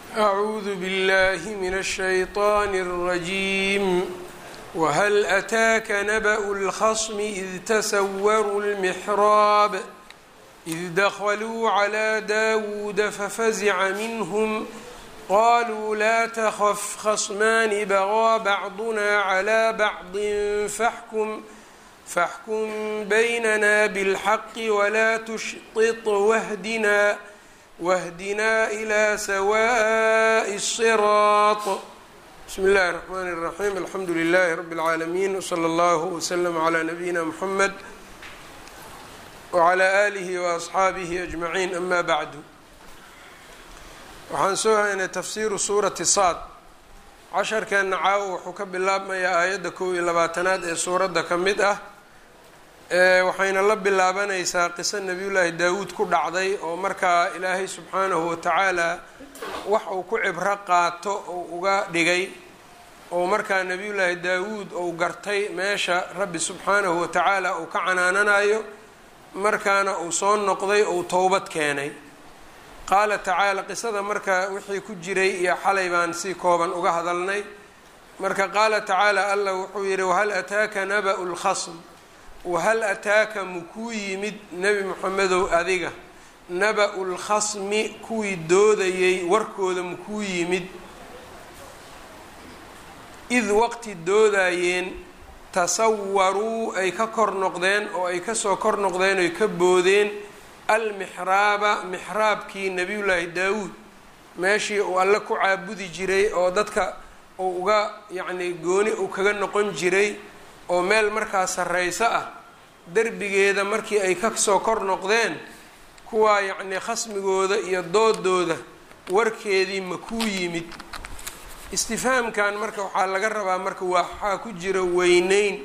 أعوذ بالله من الشيطان الرجيم وهل أتاك نبأ الخصم إذ تسوروا المحراب إذ دخلوا على داود ففزع منهم قالوا لا تخف خصمان بغى بعضنا على بعض فاحكم فاحكم بيننا بالحق ولا تشطط واهدنا واهدنا إلى سواء الصراط بسم الله الرحمن الرحيم الحمد لله رب العالمين وصلى الله وسلم على نبينا محمد وعلى آله وأصxaabihi أجمعين أma bعd waxaan soo haynay tafsiru suurati saad casharkeena caawo wuxuu ka bilaabmayaa aayadda kow iyo labaatanaad ee suuradda ka mid ah waxayna la bilaabanaysaa qiso nebiyullaahi daawuud ku dhacday oo markaa ilaahay subxaanahu watacaala wax uu ku cibro qaato uu uga dhigay oo markaa nebiyullaahi daawuud uu gartay meesha rabbi subxaanahu watacaala uu ka canaananayo markaana uu soo noqday ou towbad keenay qaala tacaala qisada marka wixii ku jiray iyo xalay baan si kooban uga hadalnay marka qaala tacaala allah wuxuu yidhi wahal ataaka naba'u lkhasm wahal ataaka makuu yimid nebi moxamedow adiga naba-u lkhasmi kuwii doodayay warkooda makuu yimid id waqti doodayeen tasawaruu ay ka kor noqdeen oo ay kasoo kor noqdeen oy ka boodeen almixraaba mixraabkii nebiyullaahi daawuud meeshii uu alle ku caabudi jiray oo dadka uu uga yacnii gooni uu kaga noqon jiray oo meel markaa sarreyso ah derbigeeda markii ay kasoo kor noqdeen kuwaa yacnii khasmigooda iyo doodooda warkeedii ma kuu yimid istifhaamkan marka waxaa laga rabaa marka waxaa ku jira weyneyn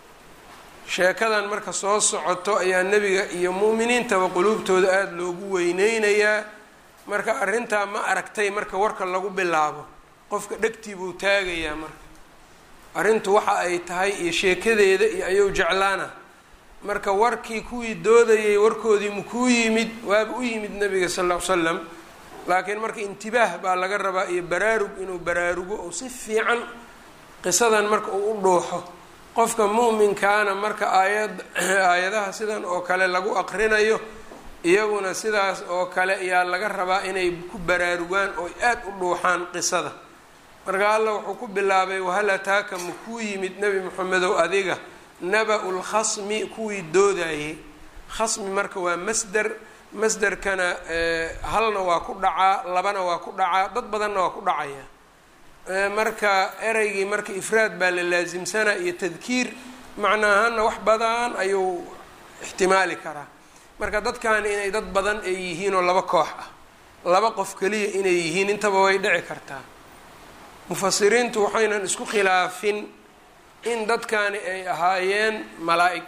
sheekadan marka soo socoto ayaa nebiga iyo mu'miniintaba quluubtooda aada loogu weyneynayaa marka arrintaa ma aragtay marka warka lagu bilaabo qofka dhegtii buu taagayaa marka arrintu waxa ay tahay iyo sheekadeeda iyo ayuu jeclaana marka warkii kuwii doodayay warkoodii makuu yimid waaba u yimid nebiga sal ll ly slam laakiin marka intibaah baa laga rabaa iyo baraarug inuu baraarugo oo si fiican qisadan marka uu u dhuuxo qofka mu'minkaana marka aayad aayadaha sidan oo kale lagu aqrinayo iyaguna sidaas oo kale ayaa laga rabaa inay ku baraarugaan oo aada u dhuuxaan qisada marka allah wuxuu ku bilaabay wahal ataaka makuu yimid nebi moxamedow adiga naba-u lkhasmi kuwii doodayay khasmi marka waa masder masderkana halna waa ku dhacaa labana waa ku dhacaa dad badanna waa ku dhacaya marka ereygii marka ifraad baa la laasimsanaa iyo tadkiir macna ahaana wax badan ayuu ixtimaali karaa marka dadkani inay dad badan ay yihiin oo laba koox ah laba qof keliya inay yihiin intaba way dhici kartaa mufasiriintu waxaynan isku khilaafin in dadkani ay ahaayeen malaa-ig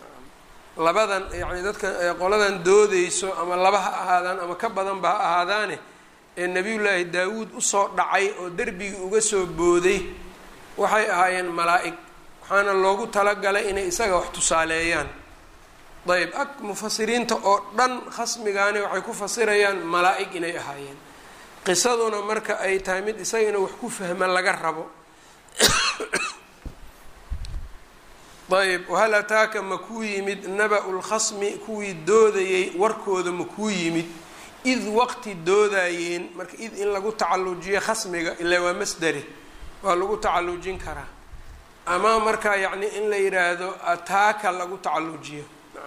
labadan yacni dadka qoladan doodeyso ama laba ha ahaadaan ama ka badanba ha ahaadaane ee nebiyullaahi daawuud usoo dhacay oo derbigii uga soo booday waxay ahaayeen malaa-ig waxaana loogu talagalay inay isaga wax tusaaleeyaan dayb ag mufasiriinta oo dhan khasmigaani waxay ku fasirayaan malaa-ig inay ahaayeen qisaduna marka ay tahay mid isaga inuu wax ku fahma laga rabo ayb wahal ataaka ma kuu yimid naba-u lkhasmi kuwii doodayay warkooda ma kuu yimid id waqti doodayeen marka id in lagu tacallujiyo khasmiga ilaa waa masderi waa lagu tacallujin karaa ama marka yacni in la yidhaahdo ataaka lagu tacallujiyo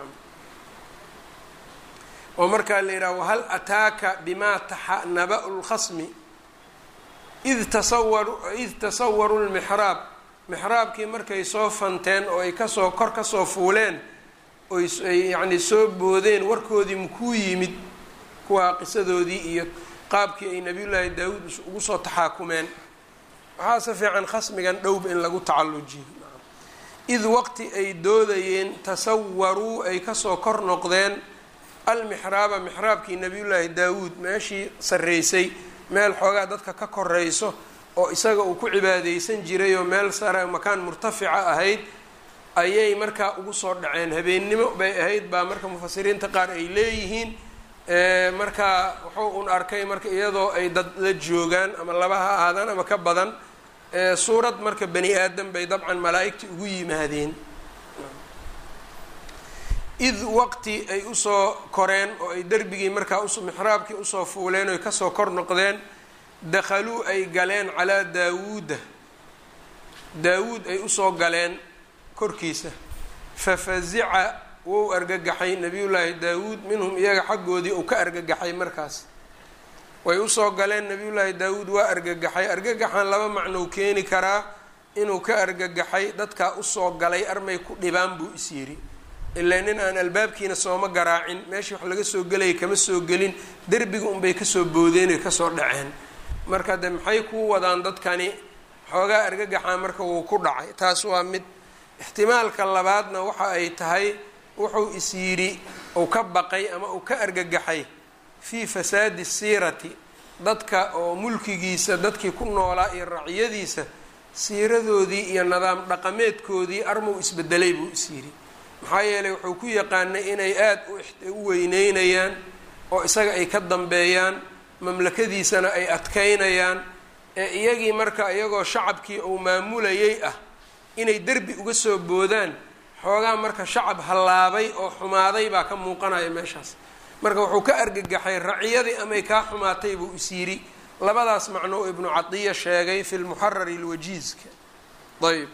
oo markaa la yidhahdo wahal ataaka bimaa taxa naba-u lkhasmi id tasawaru id tasawaru lmixraab mixraabkii markay soo fanteen oo ay kasoo kor kasoo fuuleen oy yacni soo boodeen warkoodii makuu yimid kuwaa qisadoodii iyo qaabkii ay nabiyullaahi daawuud ugu soo taxaakumeen waxaase fiican khasmigan dhowba in lagu tacallujiyo id waqti ay doodayeen tasawaruu ay kasoo kor noqdeen almixraaba mixraabkii nabiyullaahi daawuud meeshii sarreysay meel xoogaa dadka ka koreyso oo isaga uu ku cibaadeysan jiray oo meel sare makaan murtafica ahayd ayay markaa ugu soo dhaceen habeennimo bay ahayd baa marka mufasiriinta qaar ay leeyihiin marka wuxuu un arkay marka iyadoo ay dad la joogaan ama laba ha ahaadaan ama ka badan suurad marka bani aadam bay dabcan malaa'igtii ugu yimaadeen id waqti ay usoo koreen oo ay derbigii markaa us mixraabkii usoo fuuleen oy kasoo kor noqdeen dakhaluu ay galeen calaa daawuuda daawuud ay usoo galeen korkiisa fafazica wou argagaxay nabiyullaahi daawuud minhum iyaga xaggoodii uu ka argagaxay markaas way usoo galeen nabiyullaahi daawuud waa argagaxay argagaxan laba macnou keeni karaa inuu ka argagaxay dadkaa usoo galay armay ku dhibaan buu is yidhi ilaa nin aan albaabkiina sooma garaacin meeshii wax laga soo gelaya kama soo gelin derbiga unbay kasoo boodeen oy kasoo dhaceen marka de maxay kuu wadaan dadkani xoogaa argagaxaa marka wuu ku dhacay taas waa mid ixtimaalka labaadna waxa ay tahay wuxuu is yidhi uu ka baqay ama uu ka argagaxay fii fasaadi siirati dadka oo mulkigiisa dadkii ku noolaa iyo raciyadiisa siiradoodii iyo nidaam dhaqameedkoodii armuu isbedelay buu is yidhi maxaa yeelay wuxuu ku yaqaanay inay aada u weyneynayaan oo isaga ay ka dambeeyaan mamlakadiisana ay adkaynayaan ee iyagii marka iyagoo shacabkii uu maamulayay ah inay derbi uga soo boodaan xoogaa marka shacab hallaabay oo xumaaday baa ka muuqanaya meeshaas marka wuxuu ka argagaxay raciyadii amay kaa xumaatay buu is yidhi labadaas macno ibnu cadiya sheegay fi lmuxarari lwajiizka ayb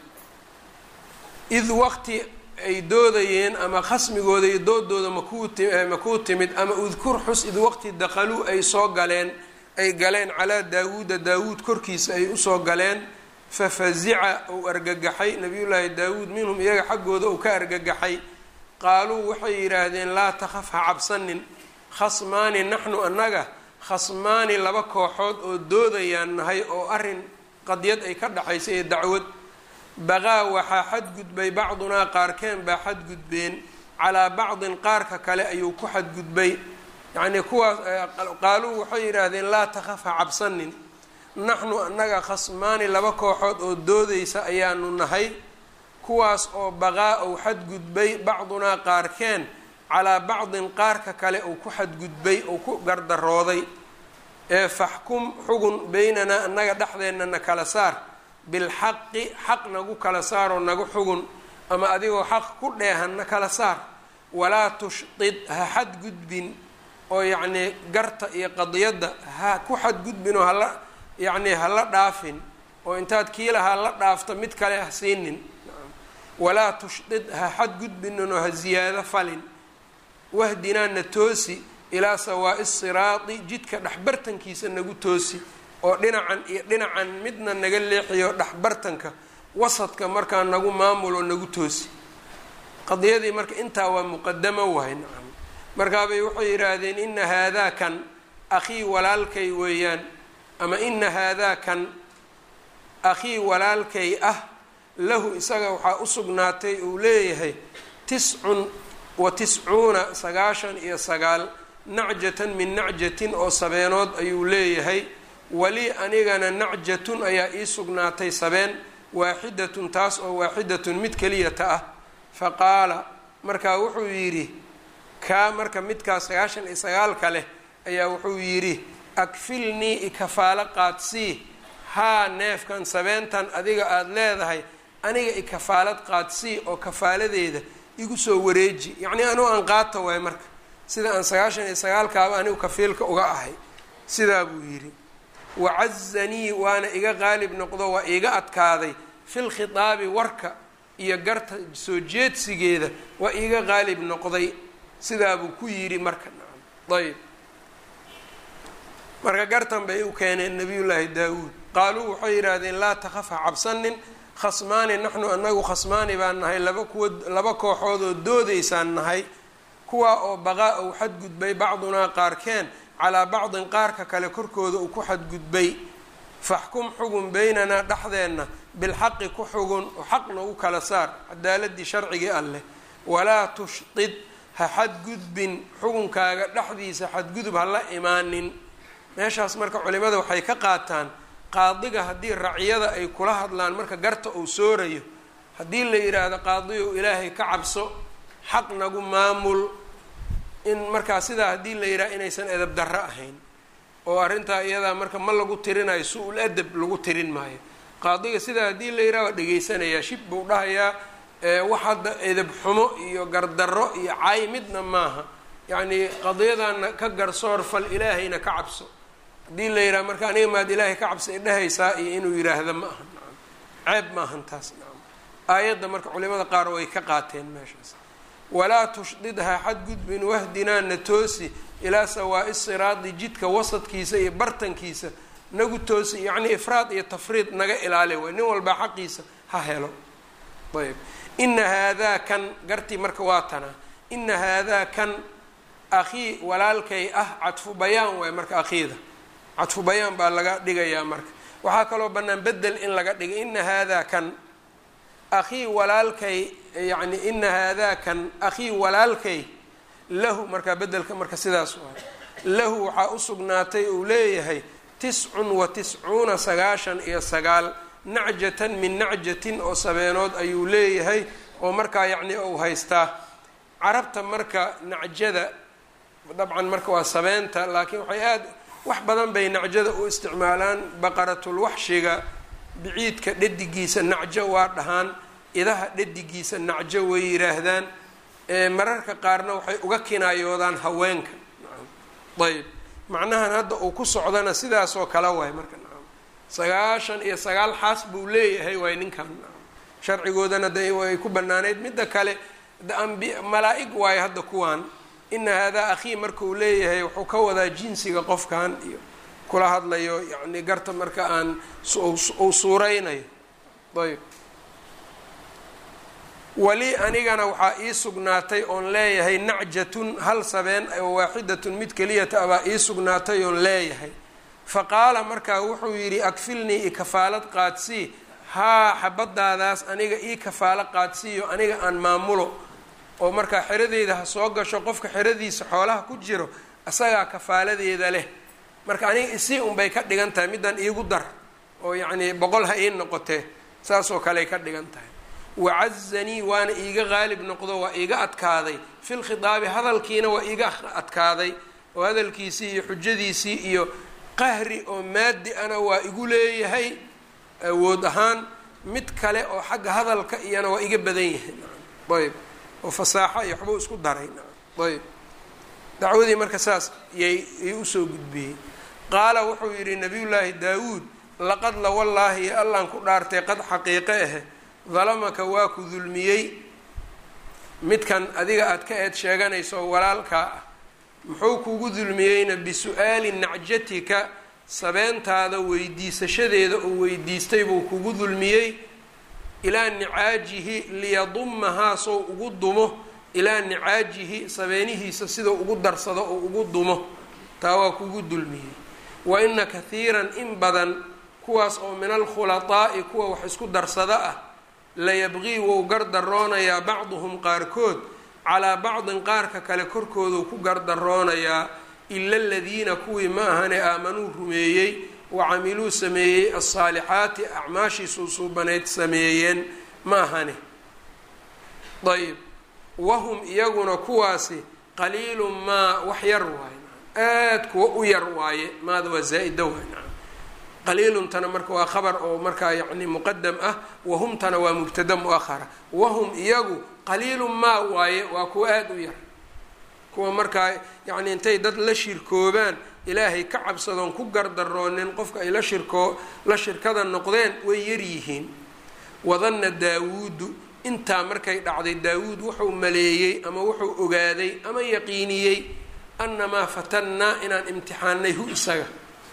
id waqti ay doodayeen ama khasmigooda iyo doodooda makuu makuu timid ama udkur xus id waqti dakhaluu ay soo galeen ay galeen calaa daawuuda daawuud korkiisa ay usoo galeen fafazica uu argagaxay nabiyullaahi daawuud minhum iyaga xaggooda uu ka argagaxay qaaluu waxay yidhaahdeen laa takhaf ha cabsanin khasmaani naxnu annaga khasmaani laba kooxood oo doodayaan nahay oo arrin qadyad ay ka dhaxaysa ee dacwad baqaa waxaa xadgudbay bacdunaa qaarkeen baa xadgudbeen calaa bacdin qaarka kale ayuu ku xadgudbay yacnii kuwaas qaaluu waxay yidhaahdeen laa takhaf ha cabsanin naxnu annaga khasmaani laba kooxood oo doodaysa ayaanu nahay kuwaas oo baqaa uu xadgudbay bacdunaa qaarkeen calaa bacdin qaarka kale uu ku xadgudbay uu ku gardarooday ee faxkum xugun beynanaa annaga dhexdeenna na kala saar bilxaqi xaq nagu kala saaroo nagu xugun ama adigoo xaq ku dheehan na kala saar walaa tushqid ha xadgudbin oo yacnii garta iyo qadiyadda ha ku xadgudbin oo hala yacnii hala dhaafin oo intaad kiilaha la dhaafto mid kale ha siinin walaa tushqid ha xadgudbinin oo ha ziyaado falin wahdinaa na toosi ilaa sawaa'i siraadi jidka dhexbartankiisa nagu toosi oo dhinacan iyo dhinacan midna naga leexiyo dhexbartanka wasadka markaa nagu maamul oo nagu toosi qadiyadii marka intaa waa muqadamo wahay nacam markaabay waxay yidhaahdeen ina haadaa kan akhii walaalkay weeyaan ama ina haadaa kan akhii walaalkay ah lahu isaga waxaa u sugnaatay uu leeyahay tiscun wa tiscuuna sagaashan iyo sagaal nacjatan min nacjatin oo sabeenood ayuu leeyahay walii anigana nacjatun ayaa ii sugnaatay sabeen waaxidatun taas oo waaxidatun mid keliyata ah fa qaala markaa wuxuu yidhi kaa marka midkaa sagaashan iyo sagaalka leh ayaa wuxuu yidhi akfilnii ikafaalo qaadsii haa neefkan sabeentan adiga aada leedahay aniga ikafaalad qaadsii oo kafaaladeeda igu soo wareeji yacnii anugu aan qaata waay marka sida aan sagaashan iyo sagaalkaaba anigu kafiilka uga ahay sidaa buu yidhi wacazanii waana iga qaalib noqdo waa iiga adkaaday fil khitaabi warka iyo garta soo jeedsigeeda waa iiga qaalib noqday sidaa buu ku yidhi marka nacam ayb marka gartan bay u keeneen nabiyullaahi daawuud qaaluu waxay yidhaahdeen laa takhaf ha cabsanin khasmaani naxnu anagu khasmaani baan nahay laba kuwa laba kooxood oo doodaysaan nahay kuwaa oo baqaa uu xadgudbay bacdunaa qaarkeen calaa bacdin qaarka kale korkooda uu ku xadgudbay faxkum xugun beynanaa dhexdeenna bilxaqi ku xugun oo xaq nagu kala saar cadaaladii sharcigii alleh walaa tushqid ha xadgudbin xugunkaaga dhexdiisa xadgudub ha la imaanin meeshaas marka culimada waxay ka qaataan qaadiga haddii raciyada ay kula hadlaan marka garta uu soorayo haddii la yidhaahdo qaadiyow ilaahay ka cabso xaq nagu maamul in markaa sidaa haddii la yidhaha inaysan edab darro ahayn oo arrintaa iyadaa marka ma lagu tirinayo su-ul adab lagu tirin maayo qaadiga sidaa haddii la yidhaha waa dhegaysanayaa shib buu dhahayaa wax hadda edab xumo iyo gardarro iyo cay midna maaha yacnii qadiyadaana ka garsoor fal ilaahayna ka cabso haddii la yidhaha marka aniga maad ilaahay ka cabsa idhahaysaa iyo inuu yidhaahda ma aha nacam ceeb maahan taas nacam aayadda marka culimada qaar way ka qaateen meeshaas walaa tushdidha xadgudbin wahdinaana toosi ilaa sawaa'i siraadi jidka wasadkiisa iyo bartankiisa nagu toosi yacnii ifraad iyo tafriid naga ilaali way nin walbaa xaqiisa ha helo ayb ina haadaa kan gartii marka waa tanaa ina haadaa kan akhii walaalkay ah cadfu bayaan waay marka akhiida cadfu bayaan baa laga dhigayaa marka waxaa kaloo bannaan bedel in laga dhigay ina haadaa kan akhii walaalkay yacni ina haadaa kan akhii walaalkay lahu markaa bedelka marka sidaas waay lahu waxaa u sugnaatay uu leeyahay tiscun wa tiscuuna sagaashan iyo sagaal nacjatan min nacjatin oo sabeenood ayuu leeyahay oo markaa yacni uu haystaa carabta marka nacjada dabcan marka waa sabeenta laakiin waxay aada wax badan bay nacjada u isticmaalaan baqaratulwaxshiga biciidka dhadigiisa nacjo waa dhahaan idaha dhadigiisa nacjo way yidhaahdaan mararka qaarna waxay uga kinaayoodaan haweenka ayb macnahan hadda uu ku socdana sidaasoo kale waay marka nacam sagaashan iyo sagaal xaas buu leeyahay waay ninkan sharcigoodana de way ku banaanayd midda kale ambi malaa-ig waayo hadda kuwaan ina haadaa akhii marka uu leeyahay wuxuu ka wadaa jinsiga qofkan iyo kula hadlayo yacni garta marka aan uu suureynayo ayb wali anigana waxaa ii sugnaatay oon leeyahay nacjatun hal sabeen oo waaxidatun mid keliyata abaa ii sugnaatay oon leeyahay fa qaala markaa wuxuu yidhi akfilnii i kafaalad qaadsii haa xabadaadaas aniga ii kafaalo qaadsiiyo aniga aan maamulo oo markaa xeradeyda ha soo gasho qofka xeradiisa xoolaha ku jiro isagaa kafaaladeeda leh marka aniga isii unbay ka dhigan tahay middan iigu dar oo yacnii boqol ha ii noqotee saasoo kaley ka dhigan tahay wacazanii waana iiga qaalib noqdo waa iiga adkaaday fil khidaabi hadalkiina waa iiga adkaaday oo hadalkiisii iyo xujadiisii iyo qahri oo maadi ana waa igu leeyahay awood ahaan mid kale oo xagga hadalka iyana waa iga badan yahay ayb oo fasaaxo iyo waxbuu isku daray ayb dacwadii marka saas yay y usoo gudbiyey qaala wuxuu yidhi nabiyullaahi daawuud laqad la wallaahi allaan ku dhaartay qad xaqiiqe ahe dalamaka waa ku dulmiyey midkan adiga aada ka eed sheeganayso walaalkaa ah muxuu kugu dulmiyeyna bisu-aali nacjatika sabeentaada weydiisashadeeda oo weydiistay buu kugu dulmiyey ilaa nicaajihi liyadumahaa sow ugu dumo ilaa nicaajihi sabeenihiisa sidau ugu darsado oo ugu dumo taa waa kugu dulmiyey wa ina kathiiran in badan kuwaas oo min alkhulaطaa'i kuwa wax isku darsada ah layabqii wou gardaroonayaa bacduhum qaarkood calaa bacdin qaarka kale korkooduu ku gardaroonayaa ila aladiina kuwii ma ahane aamanuu rumeeyey wa camiluu sameeyey alsaalixaati acmaashii suusuubanayd sameeyeen ma ahane ayb wahum iyaguna kuwaasi qaliilun maa wax yar waaye aad kuwa u yar waaye maada waa zaa-ida waay qaliiluntana marka waa khabar oo markaa yacni muqadam ah wahumtana waa mubtada mu-ahara wahum iyagu qaliilun maa waaye waa kuwa aada u yar kuwa markaa yacni intay dad la shirkoobaan ilaahay ka cabsadoon ku gardaroonin qofka ay la shirkoo la shirkada noqdeen way yar yihiin wadanna daawuudu intaa markay dhacday daawuud wuxuu maleeyey ama wuxuu ogaaday ama yaqiiniyey annamaa fatannaa inaan imtixaanay hu isaga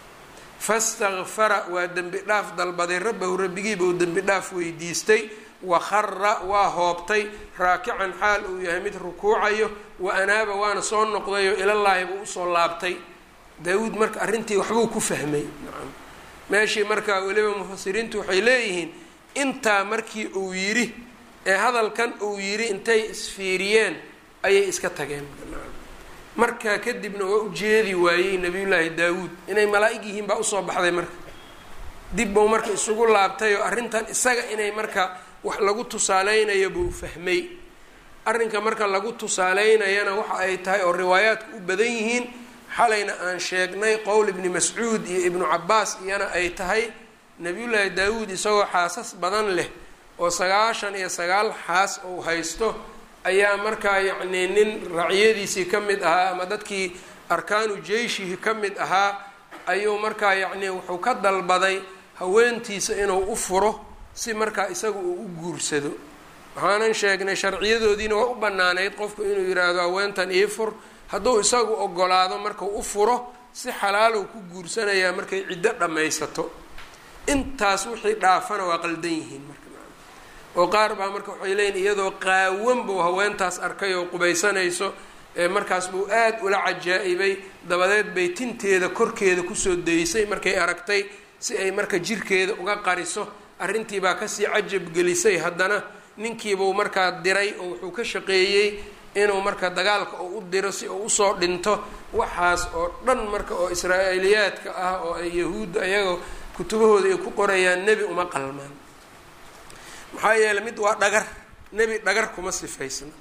fastakfara waa dembi dhaaf dalbaday rabbahu rabbigiiba uu dembi dhaaf weydiistay wa khara waa hoobtay raakican xaal uu yahay mid rukuucayo wa anaaba waana soo noqdayo ilallaahi buu usoo laabtay daawuud marka arrintii waxbuu ku fahmay nacam meeshii marka weliba mufasiriintu waxay leeyihiin intaa markii uu yidhi ee hadalkan uu yidhi intay isfiiriyeen ayay iska tageen markaa kadibna waa ujeedi waayey nabiyullaahi daawuud inay malaa-ig yihiin baa usoo baxday marka dib buu marka isugu laabtay oo arrintan isaga inay marka wax lagu tusaaleynayo buu fahmay arrinka marka lagu tusaaleynayana waxa ay tahay oo riwaayaadku u badan yihiin xalayna aan sheegnay qowl ibni mascuud iyo ibnu cabaas iyana ay tahay nabiyullaahi daawuud isagoo xaasas badan leh oo sagaashan iyo sagaal xaas uu haysto ayaa markaa yacnii nin raciyadiisii ka mid ahaa ama dadkii arkaanu jeyshihi ka mid ahaa ayuu markaa yacnii wuxuu ka dalbaday haweentiisa inuu u furo si markaa isaga uu u guursado waxaanan sheegnay sharciyadoodiina waa u banaanayd qofku inuu yidhaahdo haweentan ii fur hadduu isagu ogolaado markuu u furo si xalaalow ku guursanayaa markay ciddo dhammaysato intaas wixii dhaafana waa qaldan yihiin marka oo qaar baa marka waxay leeyihin iyadoo qaawan buu haweentaas arkay oo qubaysanayso ee markaas buu aada ula cajaa-ibay dabadeed bay tinteeda korkeeda kusoo daysay markay aragtay si ay marka jirkeeda uga qariso arrintii baa kasii cajab gelisay haddana ninkiibuu markaa diray oo wuxuu ka shaqeeyey inuu marka dagaalka oo u diro si uu usoo dhinto waxaas oo dhan marka oo israa'iiliyaadka ah oo ay yahuudda ayaga kutubahooda ay ku qorayaan nebi uma qalmaan maxaa yeeley mid waa dhagar nebi dhagar kuma sifaysna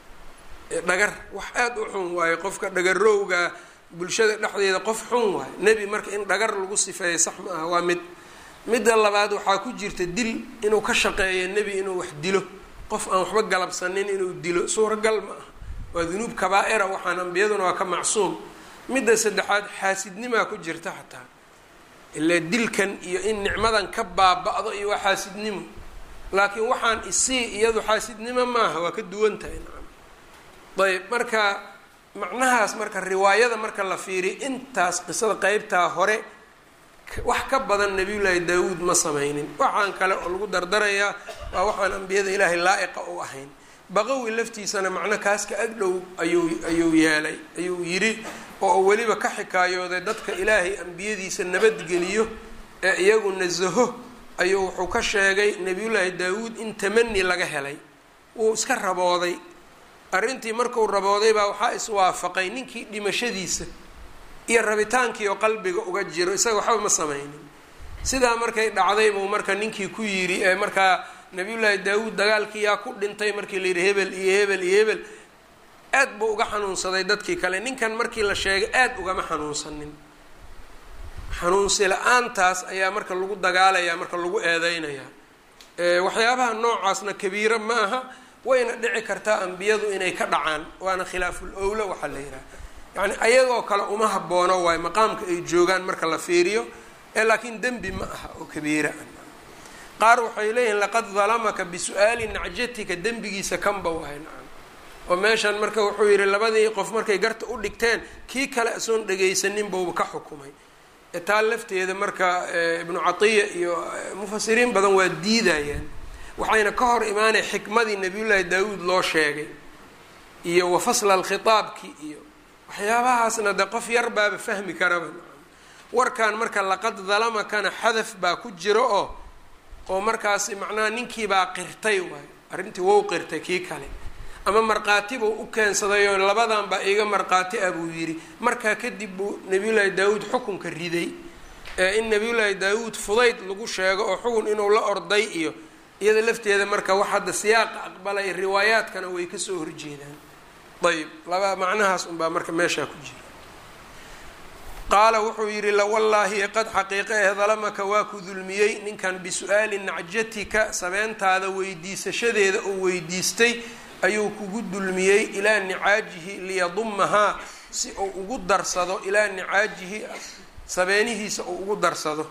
dhagar wax aada u xun waayo qofka dhagarowga bulshada dhexdeeda qof xun waayo nebi marka in dhagar lagu sifeeyo sax ma aha waa mid midda labaad waxaa ku jirta dil inuu ka shaqeeyo nebi inuu wax dilo qof aan waxba galabsanin inuu dilo suuragal ma aha waa dunuub kabaa-ira waxaan ambiyaduna waa ka macsuum midda saddexaad xaasidnimaa ku jirta xataa ilaa dilkan iyo in nicmadan ka baaba-do iyo waa xaasidnimo laakiin waxaan isii iyadu xaasidnimo maaha waa ka duwan tahay nacam ayb marka macnahaas marka riwaayada marka la fiiriyo intaas qisada qeybtaa hore wax ka badan nabiyullaahi daawuud ma sameynin waxaan kale oo lagu dardarayaa waa waxaan ambiyada ilaahay laa-iqa u ahayn baqawi laftiisana macno kaas ka agdhow ayuu ayuu yeelay ayuu yidhi oo weliba ka xikaayooday dadka ilaahay ambiyadiisa nabadgeliyo ee iyagu nasaho ayuu wuxuu ka sheegay nabiyullaahi daawuud in tamani laga helay wuu iska rabooday arrintii markuu rabooday baa waxaa iswaafaqay ninkii dhimashadiisa iyo rabitaankii oo qalbiga uga jiro isaga waxba ma sameynin sidaa markay dhacday buu marka ninkii ku yidhi ee markaa nabiyullaahi daawuud dagaalkii yaa ku dhintay markii la yidhi hebel iyo hebel iyo hebel aad buu uga xanuunsaday dadkii kale ninkan markii la sheegay aada ugama xanuunsanin xanuunsi la-aantaas ayaa marka lagu dagaalayaa marka lagu eedeynayaa waxyaabaha noocaasna kabiiro ma aha wayna dhici kartaa ambiyadu inay ka dhacaan waana khilaaful owla waxaa la yidhaha yacni ayagoo kale uma haboono waayo maqaamka ay joogaan marka la fiiriyo ee laakiin dembi ma aha oo kabiira ah qaar waxay leeyihiin laqad dalamaka bisu-aali nacjatika dembigiisa kanba wahay nacam oo meeshan marka wuxuu yidhi labadii qof markay garta u dhigteen kii kale asoon dhagaysanin bauba ka xukumay taa lafteeda marka ibnu catiya iyo mufasiriin badan waa diidayaan waxayna ka hor imaanaya xikmadii nabiyullaahi daawuud loo sheegay iyo wa fasla alkhitaabki iyo waxyaabahaasna de qof yar baaba fahmi karaba warkan marka laqad dalamakana xadaf baa ku jiro oo oo markaasi macnaha ninkiibaa qirtay waayo arrintii wou qirtay kii kale ama markhaati buu u keensaday oo labadan baa iiga markhaati ah buu yidhi markaa kadib buu nabiyullaahi daawuud xukunka riday ee in nabiyullaahi daawuud fudayd lagu sheego oo xukun inuu la orday iyo iyada lafteeda marka wax hadda siyaaqa aqbalay riwaayaadkana way kasoo horjeedaan ayb laba macnahaas unbaa marka meeshaa ku jira qaala wuxuu yidhi lawallaahi qad xaqiiqa eh dalamaka waa ku dulmiyey ninkan bisu-aali nacjatika sabeentaada weydiisashadeeda oo weydiistay ayuu kugu dulmiyey ilaa nicaajihi liyadumahaa si uu ugu darsado ilaa nicaajihi sabeenihiisa uu ugu darsado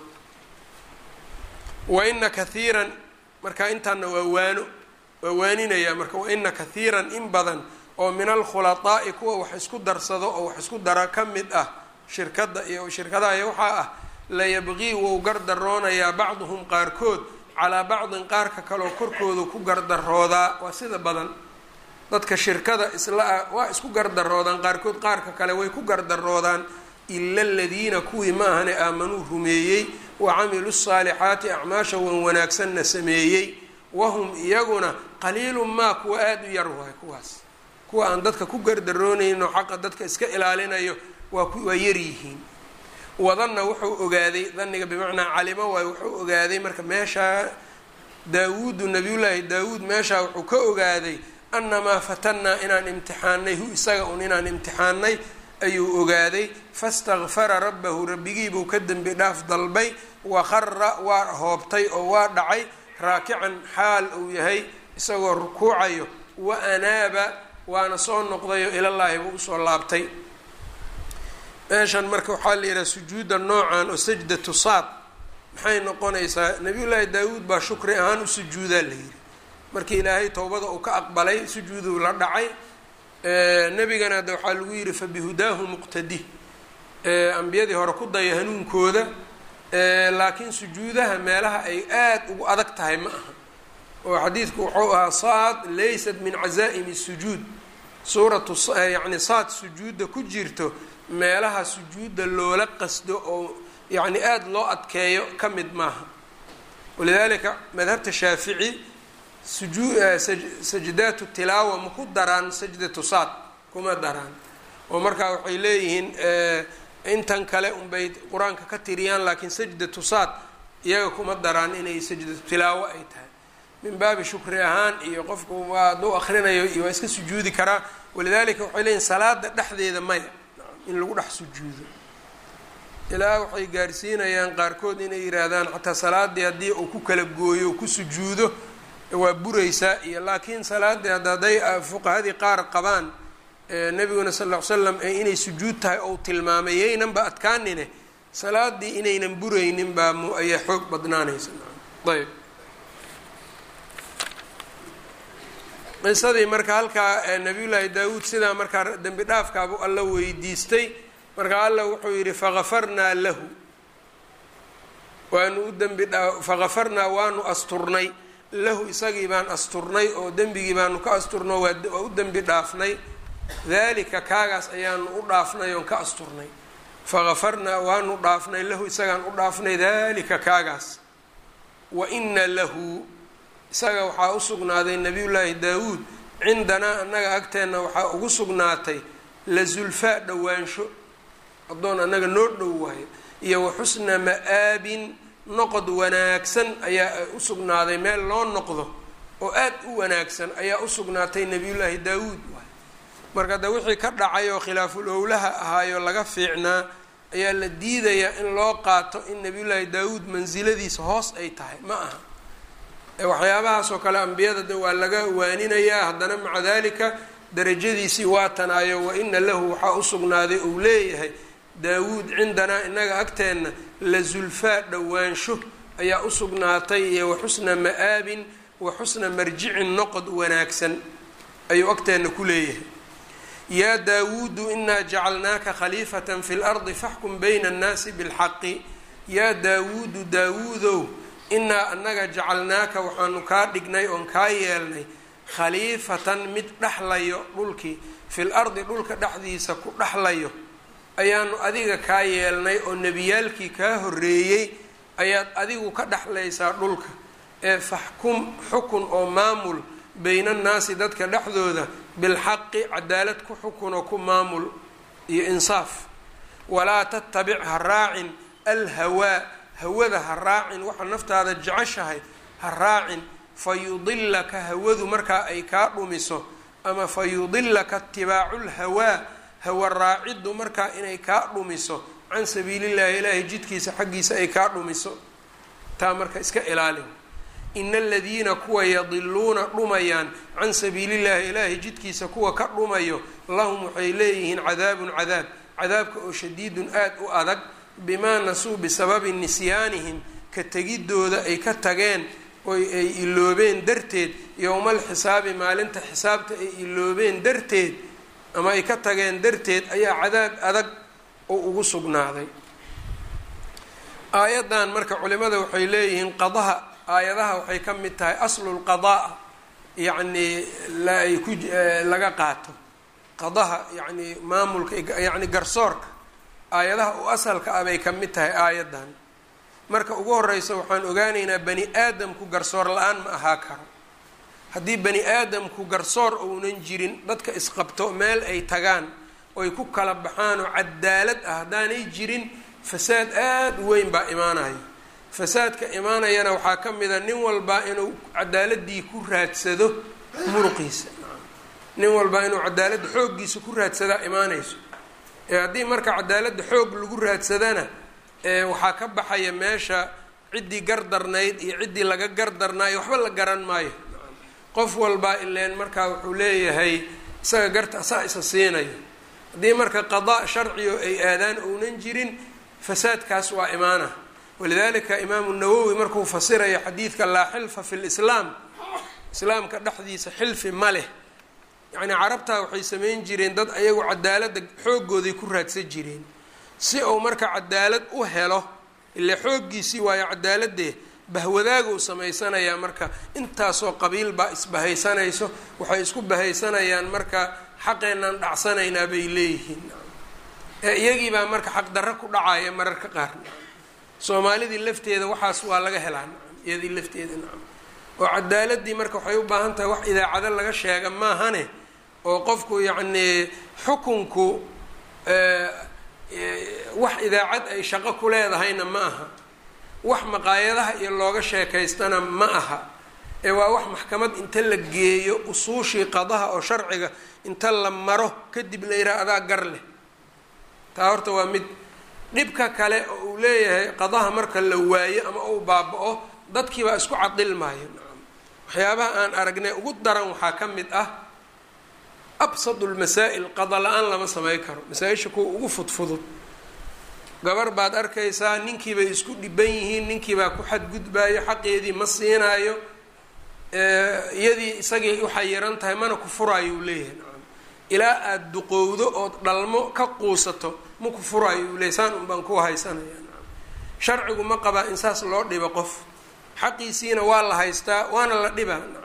wa ina kathiiran marka intaana waa waano waa waaninaya marka wa ina kathiiran in badan oo min alkhulaaa'i kuwa wax isku darsado oo wax isku dara ka mid ah shirkadda iyo shirkadaha iyo waxaa ah layabqii wou gardaroonayaa bacduhum qaarkood calaa bacdin qaarka kaleo korkooda ku gardaroodaa waa sida badan dadka shirkada isla ah waa isku gardaroodaan qaarkood qaarka kale way ku gardaroodaan ila aladiina kuwii ma ahane aamanuu rumeeyey wa camiluu saalixaati acmaasha wan wanaagsanna sameeyey wahum iyaguna qaliilun maa kuwa aada u yar waay kuwaas kuwa aan dadka ku gardaroonayno xaqa dadka iska ilaalinayo waa waa yaryihiin wadanna wuxuu ogaaday daniga bimacnaa calimo waay wuxuu ogaaday marka meeshaa daawuudu nabiyullaahi daawuud meeshaa wuxuu ka ogaaday annamaa fatannaa inaan imtixaanay hu isaga un inaan imtixaanay ayuu ogaaday fastakfara rabbahu rabbigiibuu ka dembi dhaaf dalbay waqara waa hoobtay oo waa dhacay raakican xaal uu yahay isagoo rukuucayo wa anaaba waana soo noqdayo ilallaahi buu usoo laabtay meeshan marka waxaa la yidhaha sujuudda noocan oo sajdatu saad maxay noqonaysaa nabiyullaahi daawuud baa shukri ahaan u sujuudaa la yidhi markii ilaahay towbada uu ka aqbalay sujuuduu la dhacay nebigana hadda waxaa lagu yidhi fabihudaahu muqtadi ambiyadii hore ku daya hanuunkooda laakiin sujuudaha meelaha ay aada ugu adag tahay ma aha oo xadiidku wuxuu ahaa saad laysat min cazaa'imi sujuud suuratu yacni saad sujuudda ku jirto meelaha sujuudda loola qasdo oo yacni aada loo adkeeyo ka mid maaha walidaalika madhabta shaafici sujuu sajdaatu tilaawa ma ku daraan sajdatu saad kuma daraan oo markaa waxay leeyihiin intan kale unbay qur-aanka ka tiriyaan laakiin sajdatu saad iyaga kuma daraan inay sajdatu tilaawo ay tahay min baabi shukri ahaan iyo qofku waa aduu akrinayo iyo waa iska sujuudi karaa walidaalika waxay leeyihin salaada dhexdeeda maya in lagu dhex sujuudo ilaa waxay gaarsiinayaan qaarkood inay yihaahdaan xataa salaadii haddii uu ku kala gooyo u ku sujuudo waa buraysaa iyo laakiin salaadii hadda hadday fuqahadii qaar qabaan nabiguna sal ll ly slam inay sujuud tahay ou tilmaamay yaynanba adkaanine salaadii inaynan buraynin baa m ayaa xoog badnaanaysa ayb qisadii marka halkaa nabiyullaahi daawuud sidaa markaa dembi dhaafkaabu alla weydiistay marka alla wuxuu yidhi fakafarnaa lahu waanu u dembi dhaa fakafarnaa waanu asturnay lahu isagii baan asturnay oo dembigii baanu ka asturnay waa u dembi dhaafnay dalika kaagaas ayaanu u dhaafnay oon ka asturnay fakafarnaa waanu dhaafnay lahu isagaan u dhaafnay dalika kaagaas wa ina lahu isaga waxaa u sugnaaday nabiyullaahi daawuud cindanaa annaga agteenna waxaa ugu sugnaatay la zulfaa dhowaansho addoon annaga noo dhow waayo iyo wa xusna ma-aabin noqod wanaagsan ayaa u sugnaaday meel loo noqdo oo aad u wanaagsan ayaa u sugnaatay nabiyullaahi daawuud waay marka de wixii ka dhacay oo khilaaful owlaha ahaayoo laga fiicnaa ayaa la diidayaa in loo qaato in nabiyullaahi daawuud mansiladiisa hoos ay tahay ma aha waxyaabahaasoo kale ambiyada de waa laga waaninayaa haddana maca dalika darajadiisii waa tanaayo wa ina lahu waxaa u sugnaaday uu leeyahay daawuud cindanaa inaga agteenna la zulfaa dhowaansho ayaa u sugnaatay iyo wa xusna ma-aabin wa xusna marjicin noqod wanaagsan ayuu agteenna ku leeyahay yaa daawuudu inaa jacalnaaka khaliifatan fi lardi faxkum bayna annaasi bilxaqi yaa daawuudu daawuudow inaa anaga jacalnaaka waxaanu kaa dhignay oon kaa yeelnay khaliifatan mid dhexlayo dhulkii fil ardi dhulka dhexdiisa ku dhexlayo ayaanu adiga kaa yeelnay oo nebiyaalkii kaa horreeyey ayaad adigu ka dhexlaysaa dhulka ee faxkum xukun oo maamul bayna annaasi dadka dhexdooda bilxaqi cadaalad ku xukun oo ku maamul iyo insaaf walaa tattabic ha raacin alhawaa hawada ha raacin waxa naftaada jeceshahay ha raacin fa yudilaka hawadu markaa ay kaa dhumiso ama fa yudilaka itibaacu lhawaa hawa raaciddu markaa inay kaa dhumiso can sabiilillahi ilaahay jidkiisa xaggiisa ay kaa dhumiso taa marka iska ilaalin ina aladiina kuwa yadiluuna dhumayaan can sabiilillahi ilaahay jidkiisa kuwa ka dhumayo lahum waxay leeyihiin cadaabun cadaab cadaabka oo shadiidun aada u adag bimaa nasuu bisababi nisyaanihim ka tegidooda ay ka tageen oy ay iloobeen darteed yowmal xisaabi maalinta xisaabta ay iloobeen darteed ama ay ka tageen darteed ayaa cadaab adag oo ugu sugnaaday aayaddan marka culimada waxay leeyihiin qadaha aayadaha waxay ka mid tahay aslulqadaa yacnii laay ku laga qaato qadaha yacni maamulka yacni garsoorka aayadaha u asalka ah bay ka mid tahay aayaddan marka ugu horeysa waxaan ogaanaynaa bani aadamku garsoor la-aan ma ahaa karo haddii bani aadamku garsoor ounan jirin dadka isqabto meel ay tagaan oy ku kala baxaan oo cadaalad ah haddaanay jirin fasaad aada u weyn baa imaanaya fasaadka imaanayana waxaa ka mid a nin walbaa inuu cadaaladii ku raadsado muruqiisa nin walba inuu cadaaladda xooggiisa ku raadsadaa imaanayso ee haddii marka cadaaladda xoog lagu raadsadana waxaa ka baxaya meesha ciddii gardarnayd iyo ciddii laga gardarnaayo waxba la garan maayo qof walbaa ileen markaa wuxuu leeyahay isaga garta asaa isa siinayo haddii marka qadaa sharciyo ay aadaan ounan jirin fasaadkaas waa imaana walidalika imaamu nawowi markuu fasirayo xadiidka laa xilfa fi lislaam islaamka dhexdiisa xilfi ma leh yacnii carabtaa waxay samayn jireen dad ayagu cadaaladda xooggooday ku raadsan jireen si uu marka cadaalad u helo ile xooggiisii waayo cadaaladee bahwadaaguu samaysanayaa marka intaasoo qabiil baa isbahaysanayso waxay isku bahaysanayaan marka xaqeenaan dhacsanaynaa bay leeyihiin ee iyagiibaa marka xaqdarro ku dhacaya mararka qaar soomaalidii lafteeda waxaas waa laga helaa iyadii lafteeda nacam oo cadaaladii marka waxay u baahan tahay wax idaacado laga sheega maahane oo qofku yacnii xukunku wax idaacad ay shaqo ku leedahayna ma aha wax maqaayadaha iyo looga sheekaystana ma aha ee waa wax maxkamad inta la geeyo usuushii qadaha oo sharciga inta la maro kadib la yidhaha adaa gar leh taa horta waa mid dhibka kale oo uu leeyahay qadaha marka la waayo ama uu baaba-o dadkiibaa isku cadilmaayo waxyaabaha aan aragnay ugu daran waxaa ka mid ah absadu lmasaa'il qada la-aan lama samey karo masaa-isha kuwa ugu fudfudud gabar baad arkaysaa ninkiibay isku dhiban yihiin ninkiibaa ku xadgudbaayo xaqeedii ma siinaayo iyadii isagii u xayiran tahay mana ku furaayo uu leeyahay nacam ilaa aada duqowdo ood dhalmo ka quusato ma ku furaayo uu leeyahy saan un baan ku haysanaya nacam sharcigu ma qabaa in saas loo dhibo qof xaqiisiina waa la haystaa waana la dhibaa nacam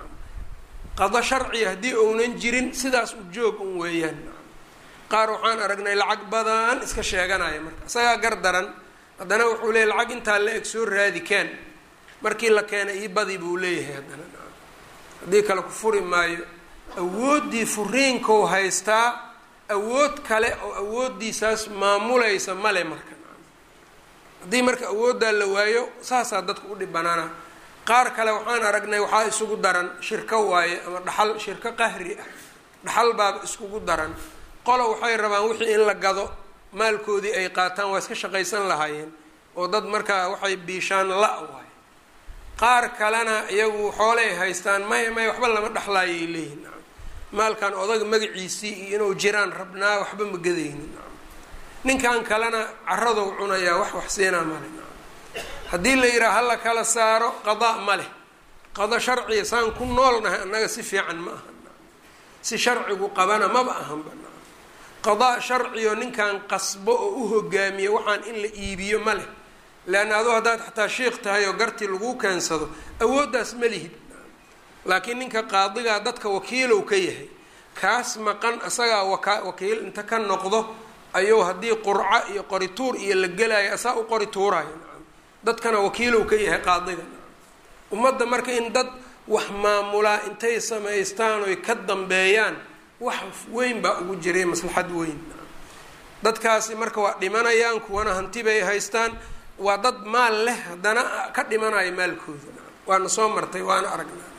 qado sharciya haddii ounan jirin sidaas u joog un weeyaan nacam qaar waxaan aragnay lacag badan iska sheeganaya marka isagaa gar daran haddana wuxuu leeyahy lacag intaa la eg soo raadi keen markii la keenay ii badi buu leeyahay haddana nacam haddii kale ku furi maayo awooddii furiinkou haystaa awood kale oo awooddiisaas maamulaysa male marka nacam haddii marka awooddaa la waayo saasaa dadka u dhibanaana qaar kale waxaan aragnay waxaa isugu daran shirko waaye ama dhaxal shirko qahri ah dhaxal baaba iskugu daran qolo waxay rabaan wixii in la gado maalkoodii ay qaataan waa iska shaqaysan lahaayeen oo dad markaa waxay biishaan la waaye qaar kalena iyagu xoolay haystaan maya maya waxba lama dhexlaayay leeyihin nacam maalkan odaga magaciisii iyo inuu jiraan rabnaa waxba ma gadaynin nacam ninkan kalena caradou cunayaa wax wax siinaa male nacam haddii la yidhaha hala kala saaro qadaa ma leh qado sharciya saan ku noolnahay annaga si fiican ma aha nacam si sharcigu qabana maba ahanba nacam qadaa sharciyo ninkan qasbo oo u hogaamiyo waxaan in la iibiyo ma leh leanna aduu haddaad xataa sheikh tahay oo gartii laguu keensado awooddaas ma lihid laakiin ninka qaadigaa dadka wakiilow ka yahay kaas maqan asagaa waka wakiil inta ka noqdo ayuu haddii qurco iyo qorituur iyo la gelaayo asaa u qori tuuraayo nacam dadkana wakiilow ka yahay qaadiga nacam ummadda marka in dad wax maamulaa intay samaystaan oy ka dambeeyaan wax weyn baa ugu jiray maslaxad weyn nacam dadkaasi marka waa dhimanayaan kuwana hanti bay haystaan waa dad maal leh haddana ka dhimanayo maalkooda nacam waana soo martay waana aragnaa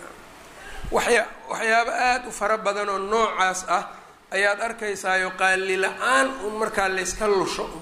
waxya waxyaabo aada u fara badan oo noocaas ah ayaad arkaysaayo qaali la-aan un markaa layska lusho un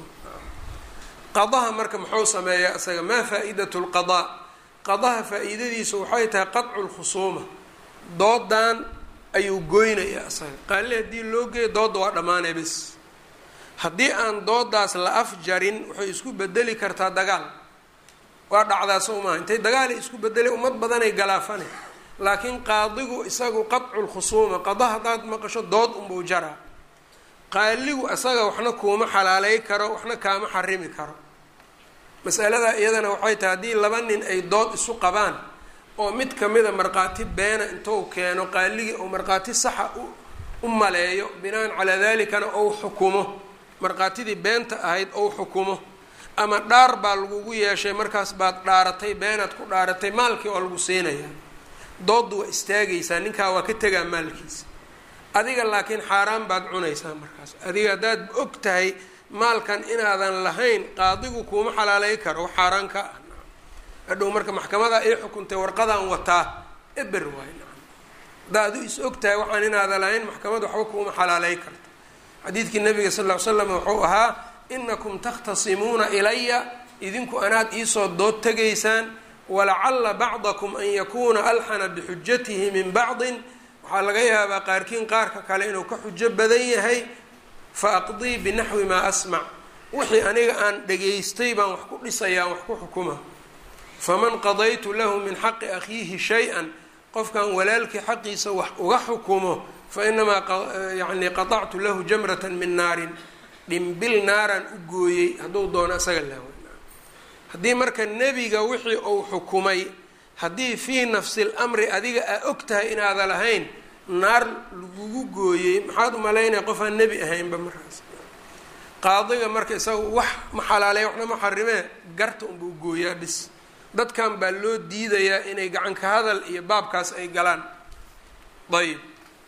qadaha marka muxuu sameeyaa isaga maa faa-idatu lqadaa qadaha faa-iidadiisu waxay tahay qadcu lkhusuuma doodan ayuu goynayaa isaga qaali haddii loo geeyo dooda waa dhammaanay bis haddii aan doodaas la afjarin waxay isku bedeli kartaa dagaal waa dhacdaa soo maaha intay dagaalay isku bedelay ummad badanay galaafane laakiin qaadigu isagu qadcu lkhusuuma qada haddaad maqasho dood unbuu jaraa qaaligu isaga waxna kuuma xalaaley karo waxna kaama xarimi karo masalada iyadana waxay tahay haddii laba nin ay dood isu qabaan oo mid kamida markhaati beena intuu keeno qaaligii ou markhaati saxa u maleeyo binaan calaa dalikana ou xukumo markhaatidii beenta ahayd ou xukumo ama dhaar baa lagugu yeeshay markaas baad dhaaratay beenaad ku dhaaratay maalkii oo lagu siinayaa dooddu waa istaagaysaa ninkaa waa ka tegaa maalkiisa adiga laakiin xaaraan baad cunaysaa markaas adiga haddaad og tahay maalkan inaadan lahayn qaadigu kuuma xalaaley karo wax xaaraan ka ah hadhow marka maxkamada ii xukuntay warqadaan wataa eber waay nacam haddaa adu is og tahay waxaan inaada lahayn maxkamad waxba kuuma xalaalay karto xadiidkii nabiga sal ll ly slam wuxuu ahaa inakum takhtasimuuna ilaya idinku anaad iisoo dood tegaysaan walacalla bacdakum an yakuuna alxana bixujatihi min bacdin waxaa laga yaabaa qaarkiin qaarka kale inuu ka xujo badan yahay fa aqdii binaxwi maa asmac wixii aniga aan dhegaystay baan wax ku dhisayaa wax ku xukuma faman qadaytu lahu min xaqi akhiihi shay-an qofkan walaalkii xaqiisa wax uga xukumo fa inamaa yani qatactu lahu jamratan min naarin dhimbil naaraan u gooyey hadduu doono isaga laawa haddii marka nebiga wixii uu xukumay haddii fii nafsi lamri adiga aa og tahay inaada lahayn naar lagugu gooyey maxaad umalaynaya qof aan nebi ahaynba markaas qaadiga marka isaga wax ma xalaaleya waxna ma xarimee garta unbuu gooyaa bis dadkan baa loo diidayaa inay gacanka hadal iyo baabkaas ay galaan ayb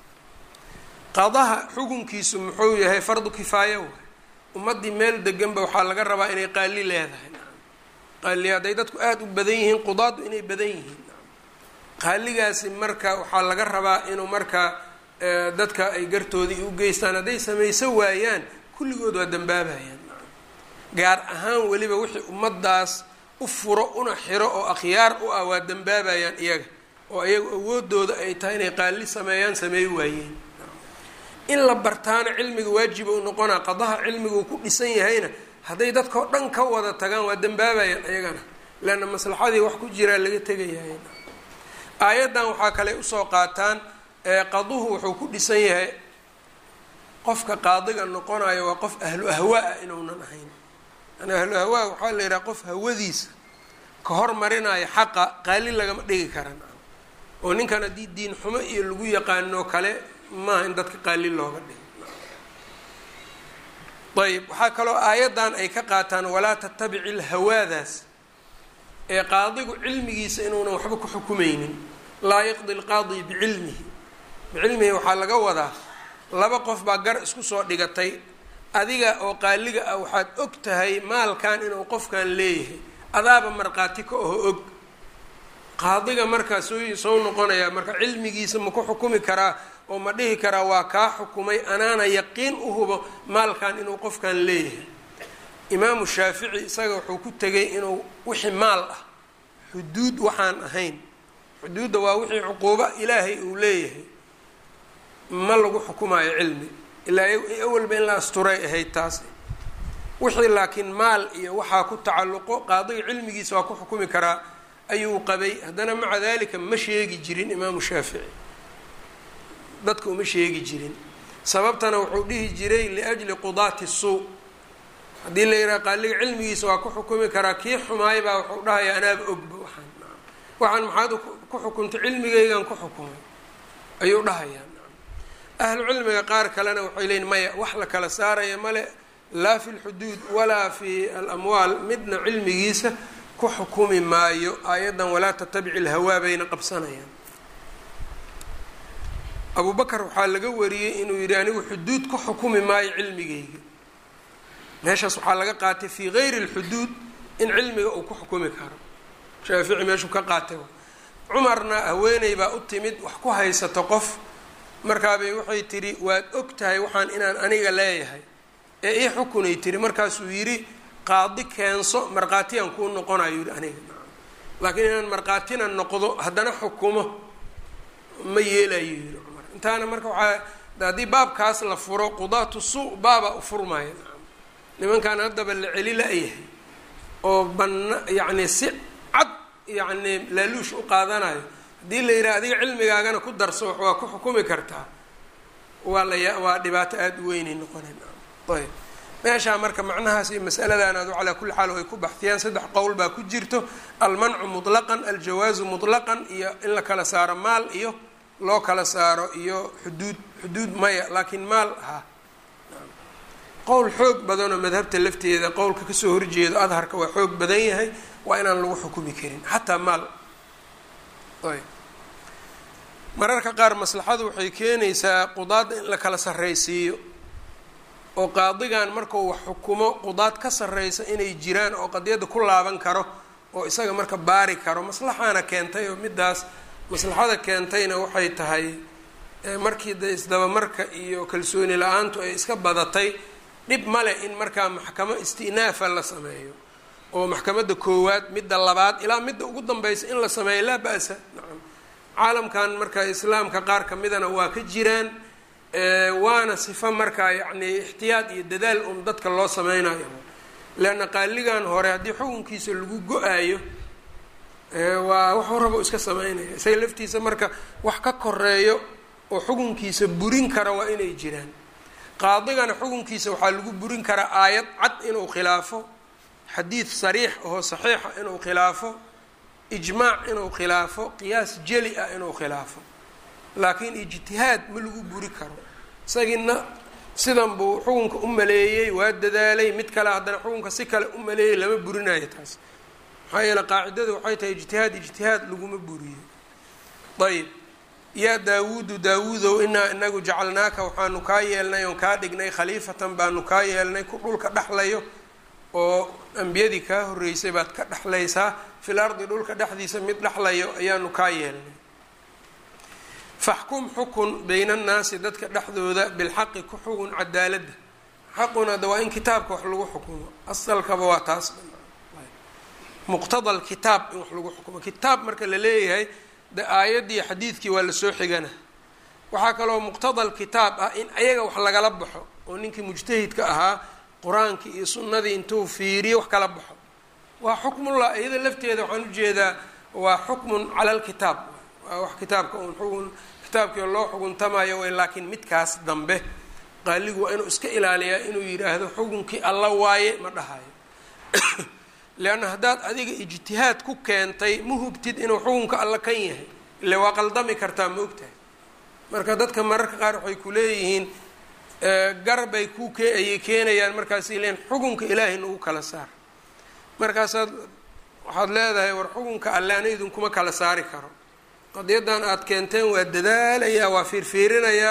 qadaha xukunkiisu muxuu yahay fardu kifaaya waay ummaddii meel deganba waxaa laga rabaa inay qaali leedahay qaali hadday dadku aada u badan yihiin qudaadu inay badan yihiin qaaligaasi marka waxaa laga rabaa inuu marka dadka ay gartoodii u geystaan hadday samayso waayaan kulligood waa dambaabayaan gaar ahaan weliba wixii ummaddaas u furo una xiro oo akhyaar u ah waa dambaabayaan iyaga oo iyagu awoodooda ay tahay inay qaali sameeyaan sameey waayeen in la bartaana cilmiga waajiba u noqonaa qadaha cilmiga uu ku dhisan yahayna hadday dadkao dhan ka wada tagaan waa dambaabayaan iyagana leanna maslaxadii wax ku jiraa laga tegayahay aayaddan waxaa kale usoo qaataan qaduhu wuxuu ku dhisan yahay qofka qaadiga noqonayo waa qof ahlu ahwaa inuunan ahayn yani ahlu hawaa waxaa la yidhaha qof hawadiisa ka hormarinaayo xaqa qaali lagama dhigi karan oo ninkan haddii diin xumo iyo lagu yaqaano kale maaha in dadka qaali looga dhigo ayb waxaa kaloo aayaddan ay ka qaataan walaa tatabici lhawaadaas ee qaadigu cilmigiisa inuunan waxba ku xukumeynin laa yaqdi lqaadi bicilmihi bicilmihi waxaa laga wadaa laba qof baa gar isku soo dhigatay adiga oo qaaliga ah waxaad og tahay maalkan inuu qofkan leeyahay adaaba markhaati ka oho og qaadiga markaa soo soo noqonayaa marka cilmigiisa ma ku xukumi karaa oo ma dhihi karaa waa kaa xukumay anaana yaqiin u hubo maalkan inuu qofkan leeyahay imaamu shaafici isaga wuxuu ku tegay inuu wixii maal ah xuduud waxaan ahayn xuduudda waa wixii cuquubo ilaahay uu leeyahay ma lagu xukumaayo cilmi ilaa awalba in la asturay ahayd taas wixii laakiin maal iyo waxaa ku tacalluqo qaadiga cilmigiisa waa ku xukumi karaa ayuu qabay haddana maca dalika ma sheegi jirin imaamu shaafici dadka uma sheegi jirin sababtana wuxuu dhihi jiray liajli qudaati suu haddii la yidhaha qaaliga cilmigiisa waa ku xukumi karaa kii xumaay baa wuxuu dhahaya anaaba ogba waxaan waxaan maxaad ku xukuntay cilmigaygan ku xukumay ayuu dhahayaa ahlu cilmiga qaar kalena waxay leeyiin maya wax la kala saaraya male laa fi lxuduud walaa fi alamwaal midna cilmigiisa ku xukumi maayo aayaddan walaa tatabici lhawaa bayna qabsanayaan abu bakar waxaa laga wariyey inuu yidhi anigu xuduud ku xukumi maayo cilmigayga meeshaas waxaa laga qaatay fii gayri lxuduud in cilmiga uu ku xukumi karo shaafici meeshuu ka qaatay cumarna haweeney baa u timid wax ku haysato qof markaabay waxay tidhi waad og tahay waxaan inaan aniga leeyahay ee ii xukunay tiri markaasuu yidhi qaadi keenso markhaatiyaan kuu noqonayo yidhi aniga laakiin inaan markhaatina noqdo haddana xukumo ma yeelayo yidhi cumar intaana marka waxaa haddii baabkaas la furo qudaatu suu baaba u furmaya nimankan haddaba la celi la-yahay oo bana yacni si cad yacni laaluush u qaadanayo haddii la yidhaha adiga cilmigaagana ku darso wax waa ku xukumi kartaa waa laya waa dhibaato aada u weynay noqonayn ayb meeshaa marka macnahaas iyo masaladan adu calaa kulli xaal ay ku baxtiyaan saddex qowl baa ku jirto almancu mutlaqan aljawaazu mutlaqan iyo in la kala saaro maal iyo loo kala saaro iyo xuduud xuduud maya laakiin maal ha qowl xoog badanoo madhabta lafteeda qowlka kasoo horjeedo adharka waa xoog badan yahay waa inaan lagu xukumi karin xataa maal ayb mararka qaar maslaxadu waxay keenaysaa qudaadda in la kala sarraysiiyo oo qaadigan markuu wax xukumo qudaad ka sarreysa inay jiraan oo qadiyadda ku laaban karo oo isaga marka baari karo maslaxaana keentay oo middaas maslaxada keentayna waxay tahay markii de isdabamarka iyo kalsooni la-aantu ay iska badatay dhib male in markaa maxkamo isti'naafa la sameeyo oo maxkamadda koowaad midda labaad ilaa midda ugu danbeysa in la sameeyo laa ba-sa nacam caalamkan marka islaamka qaar ka midana waa ka jiraan waana sifo markaa yacni ixtiyaad iyo dadaal un dadka loo sameynayo leanna qaaligan hore haddii xukunkiisa lagu go-aayo waa waxuu rabo iska sameynaya isaga laftiisa marka wax ka koreeyo oo xukunkiisa burin kara waa inay jiraan qaadigana xukunkiisa waxaa lagu burin karaa aayad cad inuu khilaafo xadiid sariix oo saxiixa inuu khilaafo ijmaac inuu khilaafo qiyaas jeli ah inuu khilaafo laakiin ijtihaad ma lagu buri karo isagiina sidan buu xukunka u maleeyey waa dadaalay mid kale haddana xukunka si kale u maleeyey lama burinayo taas maxaa yeele qaacidadu waxay tahay ijtihaad ijtihaad laguma buriyo ayb yaa daawuudu daawuudow inaa inagu jacalnaaka waxaanu kaa yeelnay oon kaa dhignay khaliifatan baanu kaa yeelnay ku dhulka dhexlayo oo ambiyadii kaa horreysay baad ka dhexlaysaa fil ardi dhulka dhexdiisa mid dhexlayo ayaanu kaa yeelnay faxkum xukun bayna annaasi dadka dhexdooda bilxaqi ku xugun cadaaladda xaquna da waa in kitaabka wax lagu xukumo asalkaba waa taas muqtada lkitaab in wax lagu xukumo kitaab marka la leeyahay de aayaddii xadiidkii waa lasoo xigana waxaa kaloo muqtada lkitaab ah in ayaga wax lagala baxo oo ninkii mujtahidka ahaa qur-aankii iyo sunnadii intuu fiiriyo wax kala baxo waa xukmullah iyada lafteeda waxaan ujeedaa waa xukmun cala lkitaab waa wax kitaabka un xugun kitaabkii loo xuguntamayo way laakiin midkaas dambe qaaligu waa inuu iska ilaaliyaa inuu yidhaahdo xukunkii alla waaye ma dhahayo leanna haddaad adiga ijtihaad ku keentay ma hubtid inuu xukunka alla kan yahay ile waa qaldami kartaa ma ogtahay marka dadka mararka qaar waxay ku leeyihiin garbay ku ke ayay keenayaan markaasay leeyiin xukunka ilaahay nagu kala saar markaasaad waxaad leedahay war xukunka alle ana idinkuma kala saari karo qadiyadan aada keenteen waa dadaalayaa waa fiirfiirinayaa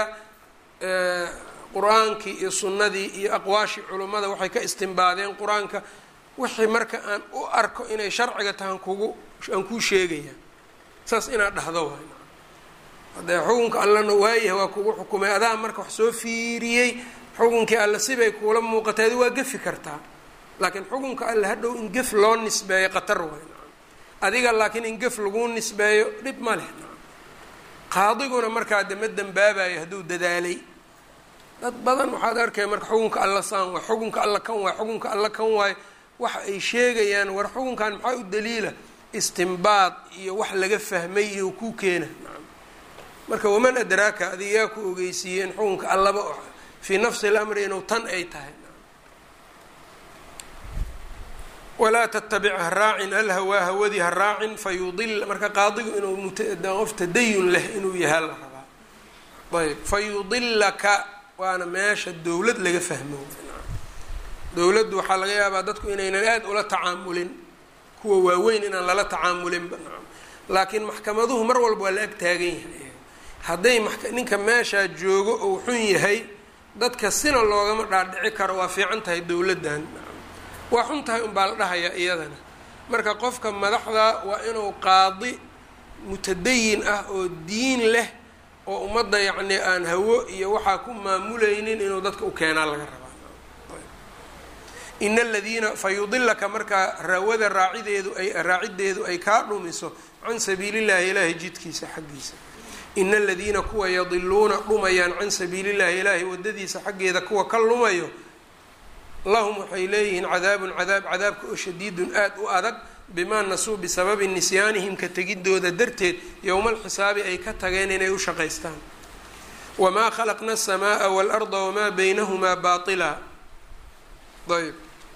qur-aankii iyo sunnadii iyo aqwaashii culummada waxay ka istimbaadeen qur-aanka wixii marka aan u arko inay sharciga tahan kugu aan kuu sheegaya saas inaad dhahdo waay haddee xukunka allana waayahay waa kugu xukumay adaa marka wax soo fiiriyey xukunkii alle sibay kuula muuqatay adi waa gefi kartaa laakiin xukunka alle hadhow in gef loo nisbeeyo qatar waay adiga laakiin in gef laguu nisbeeyo dhib ma leh qaadiguna markaa de ma dembaabayo hadduu dadaalay dad badan waxaad arkaya marka xukunka alla saan waay xukunka alla kan waay xukunka alla kan waay waxa ay sheegayaan war xukunkan maxaa u daliila istimbaad iyo wax laga fahmay iyo ku keena marka waman adraaka adiga yaa ku ogeysiiyey in xukunka allaba fii nafsi lamri inuu tan ay tahay walaa tattabic ha raacin alhawaa hawadii ha raacin fa yudil marka qaadigu inuu qof tadayun leh inuu yahaa la rabaa ayb fa yudilaka waana meesha dowlad laga fahmo dowladdu waxaa laga yaabaa dadku inaynan aada ula tacaamulin kuwa waaweyn inaan lala tacaamulinba laakiin maxkamaduhu mar walba waa la ag taagan yahay hadday ninka meeshaa joogo ou xun yahay dadka sina loogama dhaadhici karo waa fiican tahay dowladdan waa xun tahay unbaa la dhahayaa iyadana marka qofka madaxda waa inuu qaadi mutadayin ah oo diin leh oo ummadda yacni aan hawo iyo waxaa ku maamulaynin inuu dadka u keenaa laga rabaa ina aladiina fa yudilaka markaa rawada raacideedu ay raacideedu ay kaa dhumiso can sabiilillahi ilaahi jidkiisa xaggiisa ina aladiina kuwa yadiluuna dhumayaan can sabiilillahi ilaahi wadadiisa xaggeeda kuwa ka lumayo lahum waxay leeyihiin cadaabun cadaab cadaabka oo shadiidun aad u adag bimaa nasuu bisababi nisyaanihim ka tegidooda darteed yowma alxisaabi ay ka tageen inay u shaqaystaan wamaa khalaqna aلsamaaa waalarda wamaa baynahumaa baila ayb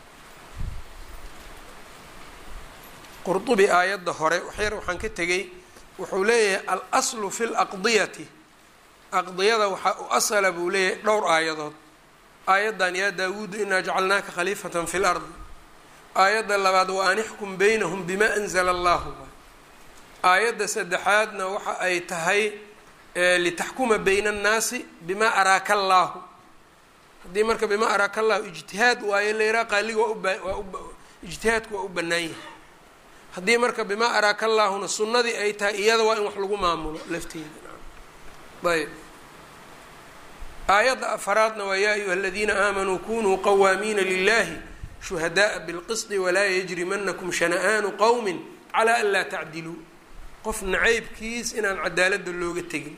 qurdubi aayadda hore waxyar waxaan ka tegay wuxuu leeyahay al-aslu fi laqdiyati aqdiyada waxaa u asala buu leeyahay dhowr aayadood aayaddan yaa daawuudu inaa jacalnaaka khaliifatan fi lardi aayadda labaad wa an ixkum baynahum bima anzala allahu aayadda saddexaadna waxa ay tahay litaxkuma bayna annaasi bima araaka allaahu haddii marka bima araaka allahu ijtihaad waayo layraa qaaliga waa ubawaa ijtihaadku waa u bannaan yahay haddii marka bima araaka allaahuna sunnadii ay tahay iyada waa in wax lagu maamulo lafteeda ayb aayadda afaraadna waa yaa ayuha aladiina aamanuu kunuu qawaamiina lilahi shuhadaءa bilqisdi walaa yajrimanakum shana'aanu qowmi calaa an laa tacdiluu qof nacaybkiis inaan cadaaladda looga tegin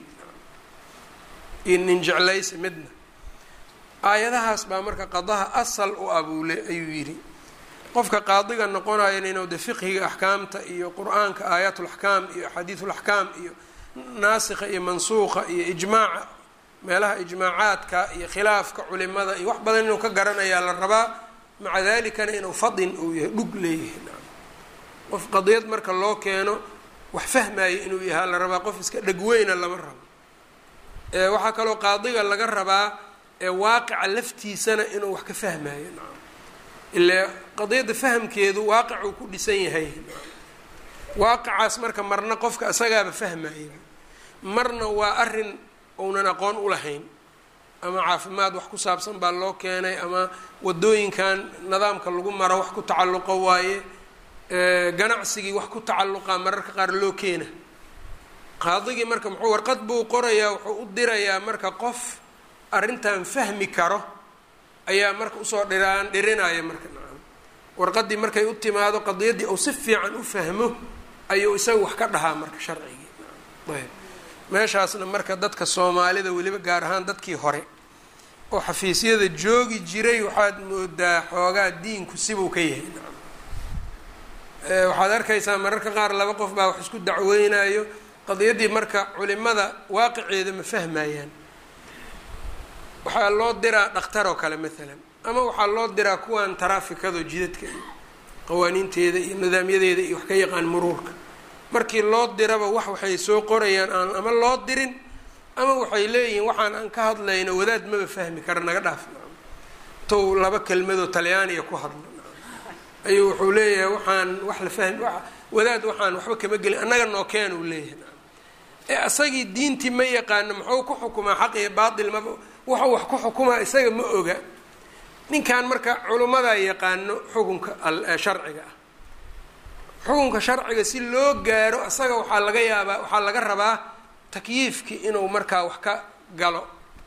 iyo nin jeclaysa midna aayadahaas baa marka qadaha asal u abuule ayuu yidhi qofka qaadiga noqonayana inuu de fiqhiga axkaamta iyo qur-aanka aayaatulaxkaam iyo axaadiiulaxkaam iyo naasikha iyo mansuuqa iyo ijmaaca meelaha ijmaacaadka iyo khilaafka culimada iyo wax badan inuu ka garanayaa la rabaa maca dalikana inuu fadin uu yahay dhug leeyahay qof qadiyad marka loo keeno wax fahmaayo inuu yahaa la rabaa qof iska dhegweyna lama rabo waxaa kaloo qaadiga laga rabaa waaqica laftiisana inuu wax ka fahmaayo ile qadiyadda fahamkeedu waaqicuu ku dhisan yahay waaqicaas marka marna qofka isagaaba fahmaya marna waa arin uunan aqoon u lahayn ama caafimaad wax ku saabsan baa loo keenay ama wadooyinkan nidaamka lagu maro wax ku tacalluqo waaye ganacsigii wax ku tacalluqa mararka qaar loo keena qaadigii marka muxuu warqad buu qorayaa wuxuu u dirayaa marka qof arrintan fahmi karo ayaa marka usoo dhiraan dhirinaya marka nacam warqadii markay u timaado qadiyaddii uu si fiican u fahmo ayuu isaga wax ka dhahaa marka sharcigii ayb meeshaasna marka dadka soomaalida weliba gaar ahaan dadkii hore oo xafiisyada joogi jiray waxaad moodaa xoogaa diinku sibuu ka yahay nacam waxaad arkaysaa mararka qaar laba qof baa wax isku dacweynayo qadiyaddii marka culimada waaqiceeda ma fahmayaan waxaa loo diraa dhakhtar oo kale maalan ama waxaa loo diraa kuwan taraafikado jidadka iyo qawaaniinteeda iyo nidaamyadeeda iyo wax ka yaqaan muruurka markii loo diraba wax waxay soo qorayaan aan ama loo dirin ama waxay leeyihiin waxaan aan ka hadlayno wadaad maba fahmi kara naga dhaaf tow laba kelmadoo talyaaniya ku hadlo ayuu wuxuu leeyahay waxaan wax la fahmi wadaad waxaan waxba kama gelin annaga noo keen uu leeyahay ee asagii diintii ma yaqaano muxuu ku xukumaa xaq iyo baatil maba wuxuu wax ku xukumaa isaga ma oga ninkan marka culimmadaa yaqaano xukunka sharciga ah xukunka sharciga si loo gaaro asaga waxaa laga yaabaa waxaa laga rabaa takyiifkii inuu markaa wax ka galo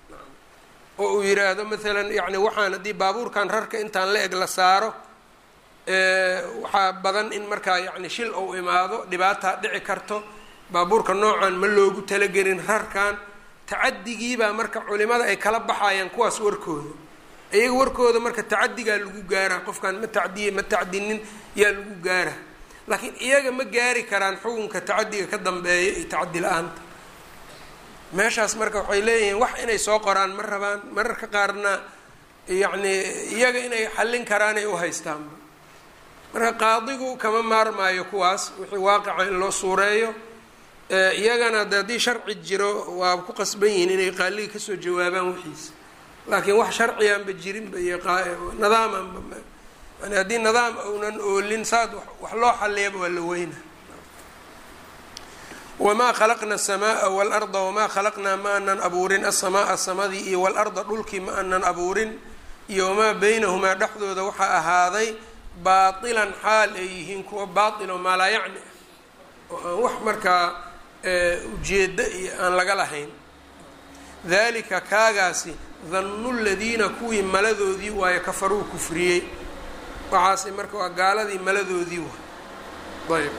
oo uu yiraahdo maalan yacni waxaan haddii baabuurkan rarka intaan la eg la saaro waxaa badan in markaa yacni shil ou imaado dhibaataa dhici karto baabuurka noocan ma loogu talagelin rarkan tacadigiibaa marka culimada ay kala baxayaan kuwaas warkooda iyaga warkooda marka tacadigaa lagu gaaraa qofkaan ma tacdiye ma tacdinin yaa lagu gaaraa laakiin iyaga ma gaari karaan xukunka tacadiga ka dambeeya iyo tacadi la-aanta meeshaas marka waxay leeyihiin wax inay soo qoraan ma rabaan mararka qaarna yacni iyaga inay xallin karaan ay u haystaanba marka qaadigu kama maarmaayo kuwaas wixii waaqica in loo suureeyo iyagana de haddii sharci jiro waa ku qasban yihiin inay qaaliga kasoo jawaabaan wixiisa laakiin wax sharciyaanba jirinba iyo nidaamaanba yani haddii nidaam uunan oolin saad wax loo xaliyaba waa la weyna wamaa khalaqna aلsamaaa waاlarda wamaa khalaqnaa ma anan abuurin asamaaa samadii iyo waاlarda dhulkii ma anan abuurin iyo wamaa beynahumaa dhexdooda waxaa ahaaday baatilan xaal ay yihiin kuwa baatil oo maalaa yacni oo aan wax markaa ujeeddo iyo aan laga lahayn dalika kaagaasi dannu ladiina kuwii maladoodii waayo kafaruu kufriyey waxaasi marka waa gaaladii maladoodii waay ayb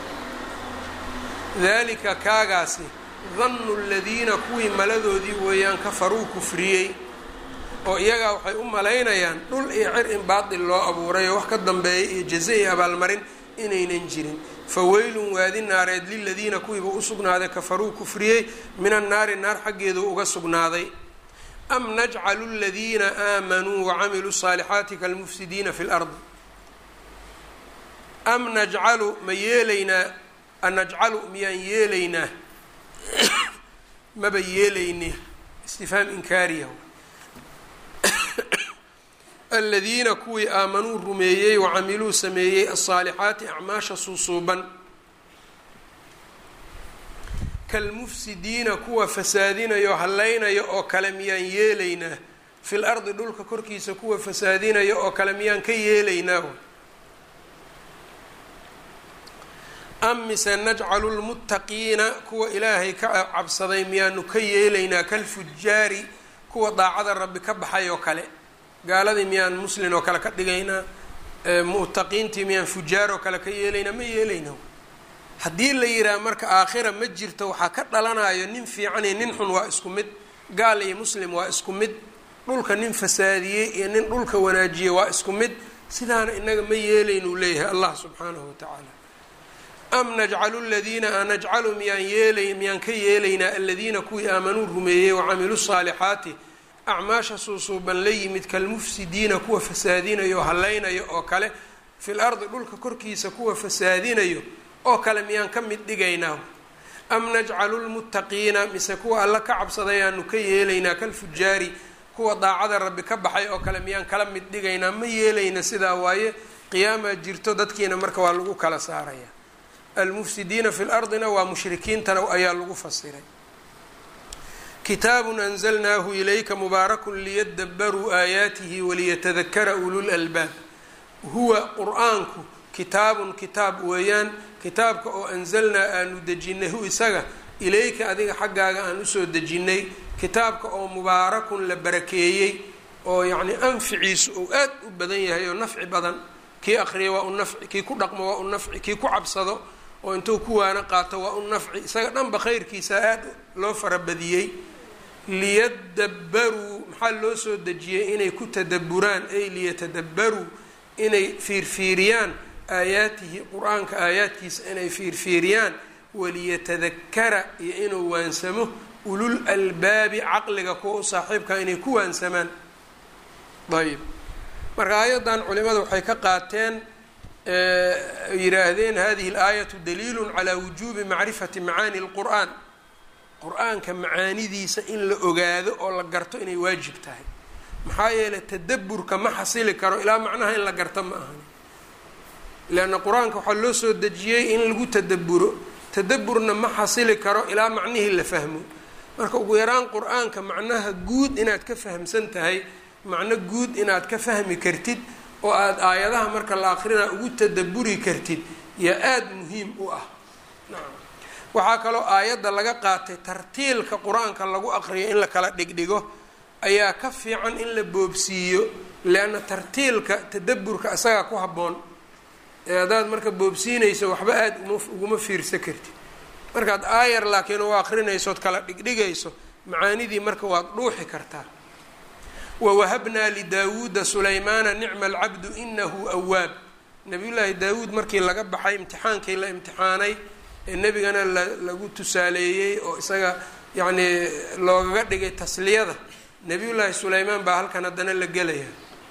dalika kaagaasi dannu ladiina kuwii maladoodii weeyaan kafaruu kufriyey oo iyagaa waxay u malaynayaan dhul iyo cir in baatil loo abuuray oo wax ka dambeeya iyo jaze iyo abaalmarin inaynan jirin faweylun waadi naareed liladiina kuwiiba u sugnaaday kafaruu kufriyey min annaari naar xaggeedu uga sugnaaday am najcalu ladiina aamanuu wacamiluu saalixaati kalmufsidiina fi lardi am najcalu ma yeelaynaa anajcalu miyaan yeelaynaa maba yeelayne istifhaam inkaariya aladiina kuwii aamanuu rumeeyey wacamiluu sameeyey asaalixaati acmaasha suusuuban kalmufsidiina kuwa fasaadinayo hallaynaya oo kale miyaan yeelaynaa fil ardi dhulka korkiisa kuwa fasaadinaya oo kale miyaan ka yeelaynaa am mise najcalu lmuttaqiina kuwa ilaahay ka cabsaday miyaanu ka yeelaynaa kalfujaari kuwa daacada rabbi ka baxay oo kale gaaladii miyaan muslin oo kale ka dhigaynaa mu'taqiintii miyaan fujaar oo kale ka yeelaynaa ma yeelayna haddii la yidhaha marka aakhira ma jirto waxaa ka dhalanayo nin fiican iyo nin xun waa isku mid gaal iyo muslim waa isku mid dhulka nin fasaadiyey iyo nin dhulka wanaajiyey waa isku mid sidaana inaga ma yeelaynuu leeyahay allah subxaanahu watacaala am najcalu ladiina anajcalu miyaan yeelay miyaan ka yeelaynaa aladiina kuwii aamanuu rumeeyey wacamiluu saalixaati acmaasha suusuuban la yimid kalmufsidiina kuwa fasaadinayo oo hallaynayo oo kale fil ardi dhulka korkiisa kuwa fasaadinayo oo kale miyaan ka mid dhigaynaa am najcalu lmuttaqiina mise kuwa alla ka cabsaday aanu ka yeelaynaa kalfujaari kuwa daacada rabbi ka baxay oo kale miyaan kala mid dhigaynaa ma yeelayna sidaa waaye qiyaamaa jirto dadkiina marka waa lagu kala saaraya almufsidiina fi lardina waa mushrikiintana ayaa lagu fasiray kitaabun anzalnaahu ilayka mubaarakun liyadabaruu aayaatihi waliyatadakara ulul albaab huwa qur-aanku kitaabun kitaab weeyaan kitaabka oo anzalnaa aanu dejinay hu isaga ilayka adiga xaggaaga aan usoo dejinnay kitaabka oo mubaarakun la barakeeyey oo yacni anficiisu uu aad u badan yahay oo nafci badan kii aqriya waa u nafci kii ku dhaqmo waa u nafci kii ku cabsado oo intuu ku waana qaato waa u nafci isaga dhanba khayrkiisa aad loo farabadiyey liyadabaruu maxaa loo soo dejiyey inay ku tadaburaan ay liyatadabaruu inay fiirfiiriyaan aayaatihi qur-aanka aayaadkiisa inay fiirfiiriyaan waliyatadakara iyo inuu waansamo ulul albaabi caqliga kuwa u saaxiibkaa inay ku waansamaan ayb marka aayaddan culimada waxay ka qaateen yidhaahdeen hadihi اlaayatu daliilu calaa wujuubi macrifati macaani اlqur'an qur-aanka macaanidiisa in la ogaado oo la garto inay waajib tahay maxaa yeelay tadaburka ma xasili karo ilaa macnaha in la garto ma ahan leanna qur-aanka waxaa loo soo dejiyey in lagu tadaburo tadaburna ma xasili karo ilaa macnihii la fahmo marka ugu yaraan qur-aanka macnaha guud inaad ka fahamsan tahay macno guud inaad ka fahmi kartid oo aada aayadaha marka la akrinaa ugu tadaburi kartid yaa aada muhiim u ah waxaa kaloo aayadda laga qaatay tartiilka qur-aanka lagu aqriyo in la kala dhigdhigo ayaa ka fiican in la boobsiiyo leanna tartiilka tadaburka isagaa ku habboon ee haddaad marka boobsiinayso waxba aada uma uguma fiirsa kartid markaad aayar laakiin u akrinaysood kala dhigdhigayso macaanidii marka waad dhuuxi kartaa wawahabnaa lidaawuuda sulaymaana nicma alcabdu inahu awaab nabiyullaahi daawuud markii laga baxay imtixaankii la imtixaanay ee nebigana la lagu tusaaleeyey oo isaga yacnii loogaga dhigay tasliyada nebiyullaahi sulaymaan baa halkan haddana la gelaya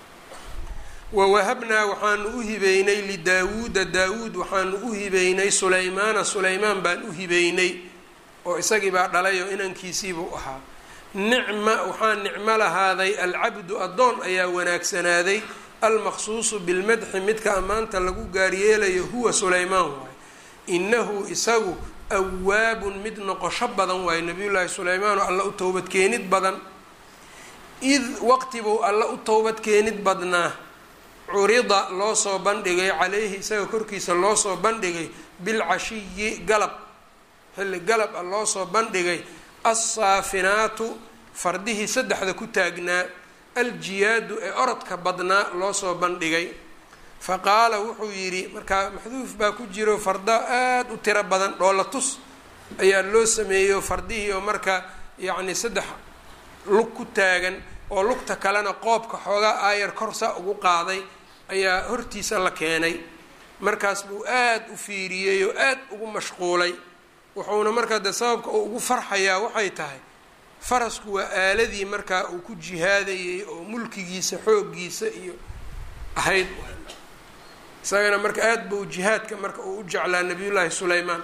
wawahabnaa waxaanu u hibeynay lidaawuuda daawuud waxaanu u hibeynay sulaymaana sulaymaan baan u hibeynay oo isagii baa dhalay oo inankiisiibuu ahaa nicma waxaa nicmo lahaaday alcabdu addoon ayaa wanaagsanaaday almaqsuusu bilmadxi midka ammaanta lagu gaaryeelayo huwa sulaymaan waaye inahu isagu awaabun mid noqosho badan waaye nabiyullaahi sulaymaan oo alla u towbadkeenid badan id waqtibuu alla u towbadkeenid badnaa curida loo soo bandhigay calayhi isaga korkiisa loo soo bandhigay bilcashiyi galab xilli galab ah loo soo bandhigay alsaafinaatu fardihii saddexda ku taagnaa aljiyaadu ee orodka badnaa loo soo bandhigay fa qaala wuxuu yidhi markaa maxduuf baa ku jiro farda aada u tiro badan dhoola tus ayaa loo sameeyo fardihii oo marka yacni saddex lug ku taagan oo lugta kalena qoobka xoogaa aayar korsa ugu qaaday ayaa hortiisa la keenay markaas buu aada u fiiriyey oo aada ugu mashquulay wuxuuna markaa dee sababka uu ugu farxayaa waxay tahay farasku waa aaladii markaa uu ku jihaadayey oo mulkigiisa xooggiisa iyo ahayd isagana marka aada buu jihaadka marka uu u jeclaa nabiyullaahi sulaymaan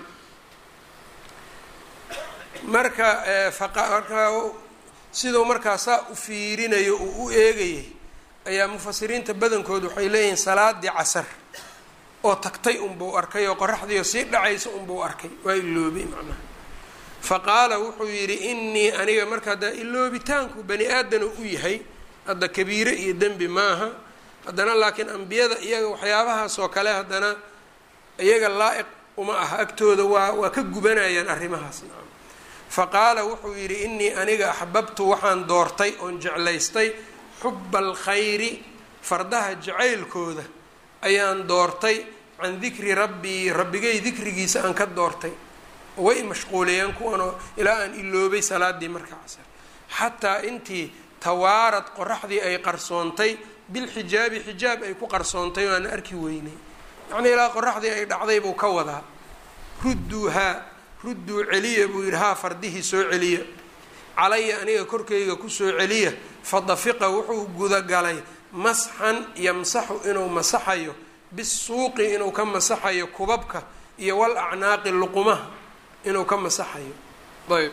marka markaa siduu markaa saa u fiirinayo uu u eegayay ayaa mufasiriinta badankood waxay leeyihiin salaadii casar oo tagtay unbuu arkay oo qoraxdiioo sii dhacaysa unbuu arkay waa iloobay macnaha fa qaala wuxuu yidhi innii aniga marka hadda iloobitaanku bani aadana u yahay hadda kabiire iyo dembi maaha haddana laakiin ambiyada iyaga waxyaabahaas oo kale haddana iyaga laa-iq uma aha agtooda waa waa ka gubanayaan arrimahaas faqaala wuxuu yidhi inii aniga axbabtu waxaan doortay oon jeclaystay xuba alkhayri fardaha jacaylkooda ayaan doortay can dikri rabbii rabbigay dikrigiisa aan ka doortay way mashquuliyeen kuwanoo ilaa aan iloobay salaadii marka casar xataa intii tawaarad qoraxdii ay qarsoontay bilxijaabi xijaab ay ku qarsoontay oo aan arki weynay yacnii ilaa qoraxdii ay dhacday buu ka wadaa rudduuhaa rudduu celiya buu yidhi haa fardihii soo celiya calaya aniga korkayga kusoo celiya fadafiqa wuxuu gudagalay masxan yamsaxu inuu masaxayo bisuuqi inuu ka masaxayo kubabka iyo wal acnaaqi luqumaha inuu ka masaxayo ayb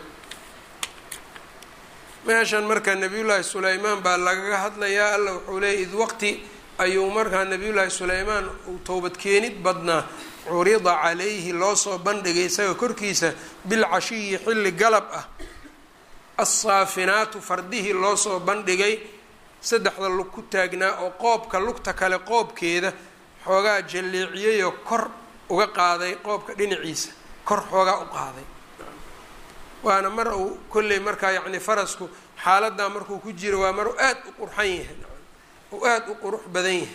meeshan marka nabiyullaahi sulaymaan baa lagaga hadlayaa alla wuxuu leeyay id waqti ayuu markaa nabiyullaahi sulaymaan uu towbadkeenid badnaa curida calayhi loo soo bandhigay isaga korkiisa bilcashiyi xilli galab ah assaafinaatu fardihii loo soo bandhigay saddexda lug ku taagnaa oo qoobka lugta kale qoobkeeda xoogaa jalleeciyayoo kor uga qaaday qoobka dhinaciisa kor xoogaa u qaaday waana mar uu kolley markaa yacni farasku xaaladaa markuu ku jiro waa mar aada u qurxan yahay uu aada u qurux badan yahay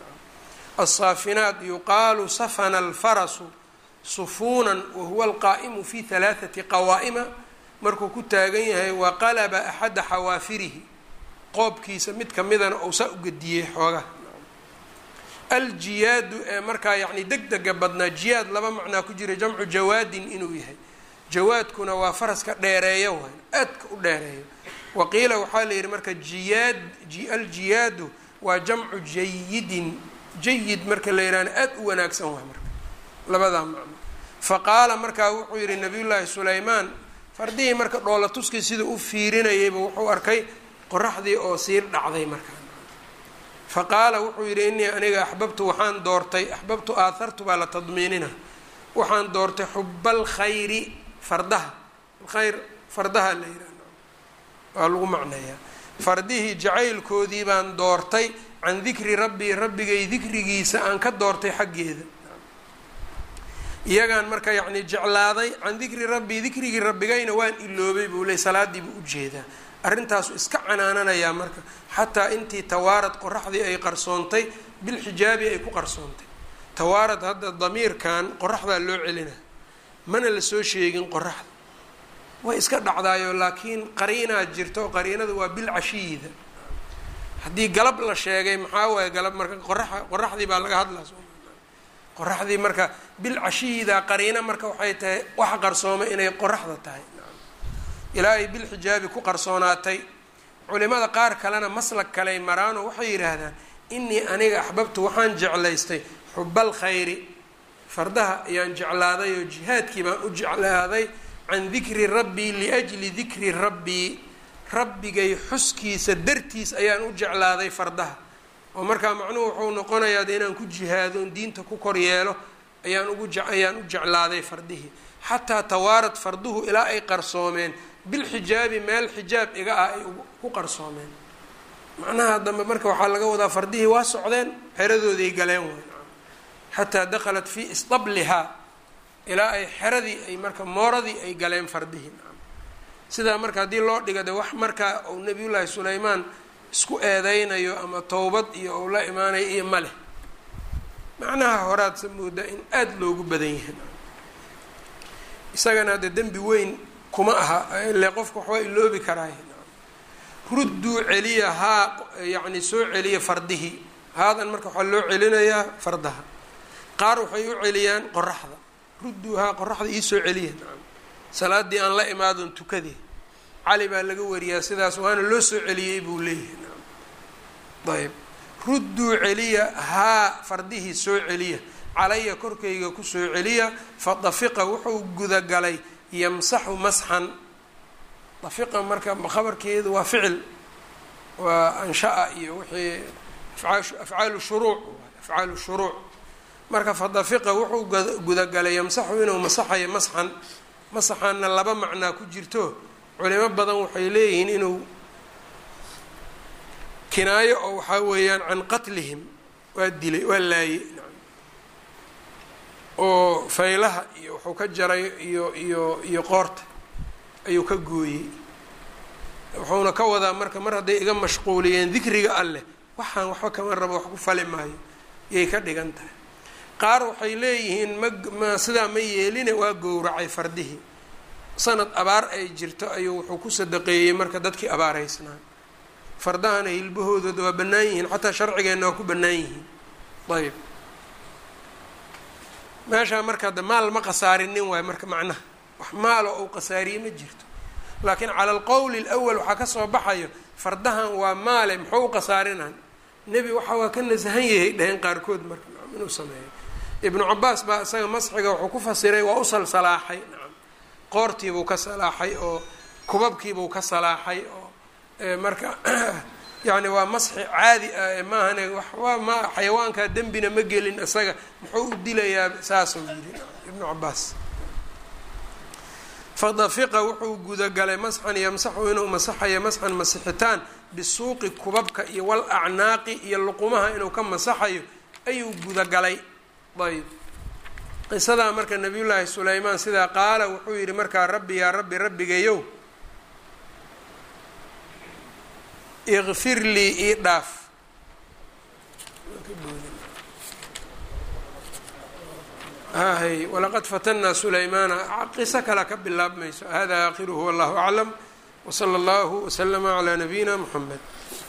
asaafinaat yuqaalu safana alfarasu sufuunan wahuwa alqaa'imu fi halaathati qawaa'ima markuu ku taagan yahay wa qalaba axada xawaafirihi qoobkiisa mid kamidana ou saa u gediyey xoogaha aljiyaadu ee markaa yacni deg dega badnaa jiyaad laba macnaa ku jira jamcu jawaadin inuu yahay jawaadkuna waa faraska dheereeyo waay aadka u dheereeyo waqiila waxaa la yidhi marka jiyaad aljiyaadu waa jamcu jayidin jayid marka la yidhahna aada u wanaagsan waay marka labadaa macno fa qaala markaa wuxuu yidhi nabiyullaahi sulaymaan fardihii marka dhoola tuskii sida u fiirinayayba wuxuu arkay qoraxdii oo siir dhacday markaa fa qaala wuxuu yidhi inii aniga axbabtu waxaan doortay axbabtu aathartu baa la tadmiinina waxaan doortay xubal khayri fardaha khayr fardaha la yidhah waa lagu macneeyaa fardihii jacaylkoodii baan doortay can dikri rabbii rabbigay dikrigiisa aan ka doortay xaggeeda iyagaan marka yacni jeclaaday can dikri rabbii dikrigii rabbigayna waan iloobay buu ley salaadii buu ujeedaa arrintaasu iska canaananayaa marka xataa intii tawaarad qoraxdii ay qarsoontay bilxijaabi ay ku qarsoontay tawaarad hadda damiirkan qoraxdaa loo celina mana lasoo sheegin qoraxda way iska dhacdaayo laakiin qariinaa jirto qariinadu waa bilcashiyida haddii galab la sheegay maxaa waaye galab marka qoraa qoraxdii baa laga hadlaa qoraxdii marka bilcashiyida qariina marka waxay tahay waxa qarsooma inay qoraxda tahay ilaa ay bilxijaabi ku qarsoonaatay culimada qaar kalena maslag kaley maraano waxay yidhaahdaan inii aniga axbabtu waxaan jeclaystay xubal khayri fardaha ayaan jeclaaday oo jihaadkii baan u jeclaaday can dikri rabbii liajli dikri rabbii rabbigay xuskiisa dartiis ayaan u jeclaaday fardaha oo markaa macnuhu wuxuu noqonayaa de inaan ku jihaado on diinta ku kor yeelo ayaan ugu ayaan u jeclaaday fardihii xataa tawaarad farduhu ilaa ay qarsoomeen bilxijaabi meel xijaab iga ah ay ku qarsoomeen macnaha dambe marka waxaa laga wadaa fardihii waa socdeen xeradooday galeen way xataa dakhalat fii isdablihaa ilaa ay xeradii ay marka mooradii ay galeen fardihii sidaa marka haddii loo dhiga de wax markaa uu nabiyullaahi sulaymaan isku eedeynayo ama towbad iyo uu la imaanayo iyo ma leh macnaha horaadsa moodaa in aada loogu badan yahay isagana hadde dembi weyn kuma aha ile qofka waxbaa iloobi karaay rudduu celiya haa yacni soo celiya fardihii haadan marka waxaa loo celinayaa fardaha qaar waxay u celiyaan qoraxda rudduu haa qoraxda iisoo celiya salaadii aan la imaadon tukadee cali baa laga wariyaa sidaas waana loo soo celiyey buu leeyahay ayb rudduu celiya haa fardihii soo celiya calaya korkayga kusoo celiya fa dafiqa wuxuu gudagalay yamsaxu masxan dafiqa marka khabarkeedu waa ficil waa anshaa iyo wixii afcaalu shuruuc afcaalu shuruuc marka fa dafiqa wuxuu gudagalay yamsaxu inuu masaxayo masxan masaxaanna laba macnaa ku jirto culimo badan waxay leeyihiin inuu kinaayo oo waxaa weeyaan can qatlihim waa dilay waa laayey oo faylaha iyo wuxuu ka jaray iyo iyo iyo qoorta ayuu ka gooyey wuxuuna ka wadaa marka mar hadday iga mashquuliyeen dikriga alleh waxaan waxba kama rabo wax ku fali maayo yay ka dhigan tahay qaar waxay leeyihiin ma ma sidaa ma yeeline waa gowracay fardihii sanad abaar ay jirto ayuu wuxuu ku sadaqeeyey marka dadkii abaaraysnaa fardahana hilbahoodooda waa bannaan yihiin xataa sharcigeenna waa ku bannaan yihiin ayb meeshaa marka hadda maal ma khasaarinin waayo marka macnaha wax maalo ou khasaariye ma jirto laakiin cala alqowli alawal waxaa kasoo baxayo fardahan waa maale muxuu u khasaarinan nebi waxa waa ka nasahan yahay dhaheen qaarkood marka nacam inuu sameeyo ibnu cabaas baa isaga masxiga wuxuu ku fasiray waa u salsalaaxay nacam qoortiibuu ka salaaxay oo kubabkiibuu ka salaaxay oo marka yacni waa masxi caadi ah maahane wax waa ma xayawaankaa dembina ma gelin isaga muxuu u dilayaa saasuu yidhi ibnu cabaas fadafiqa wuxuu gudagalay masxan yamsaxu inuu masaxayo masxan masixitaan bisuuqi kubabka iyo wal acnaaqi iyo luqumaha inuu ka masaxayo ayuu gudagalay ayb qisadaa marka nabiyullaahi sulaymaan sidaa qaala wuxuu yidhi markaa rabbi yaa rabbi rabbigayow ikfir lii ii dhaaf hay walaqad fatanaa sulaymaana qiso kale ka bilaabmayso hada aakhiruhu wallahu aclam wsala allahu waslama calaa nabiyina muxamed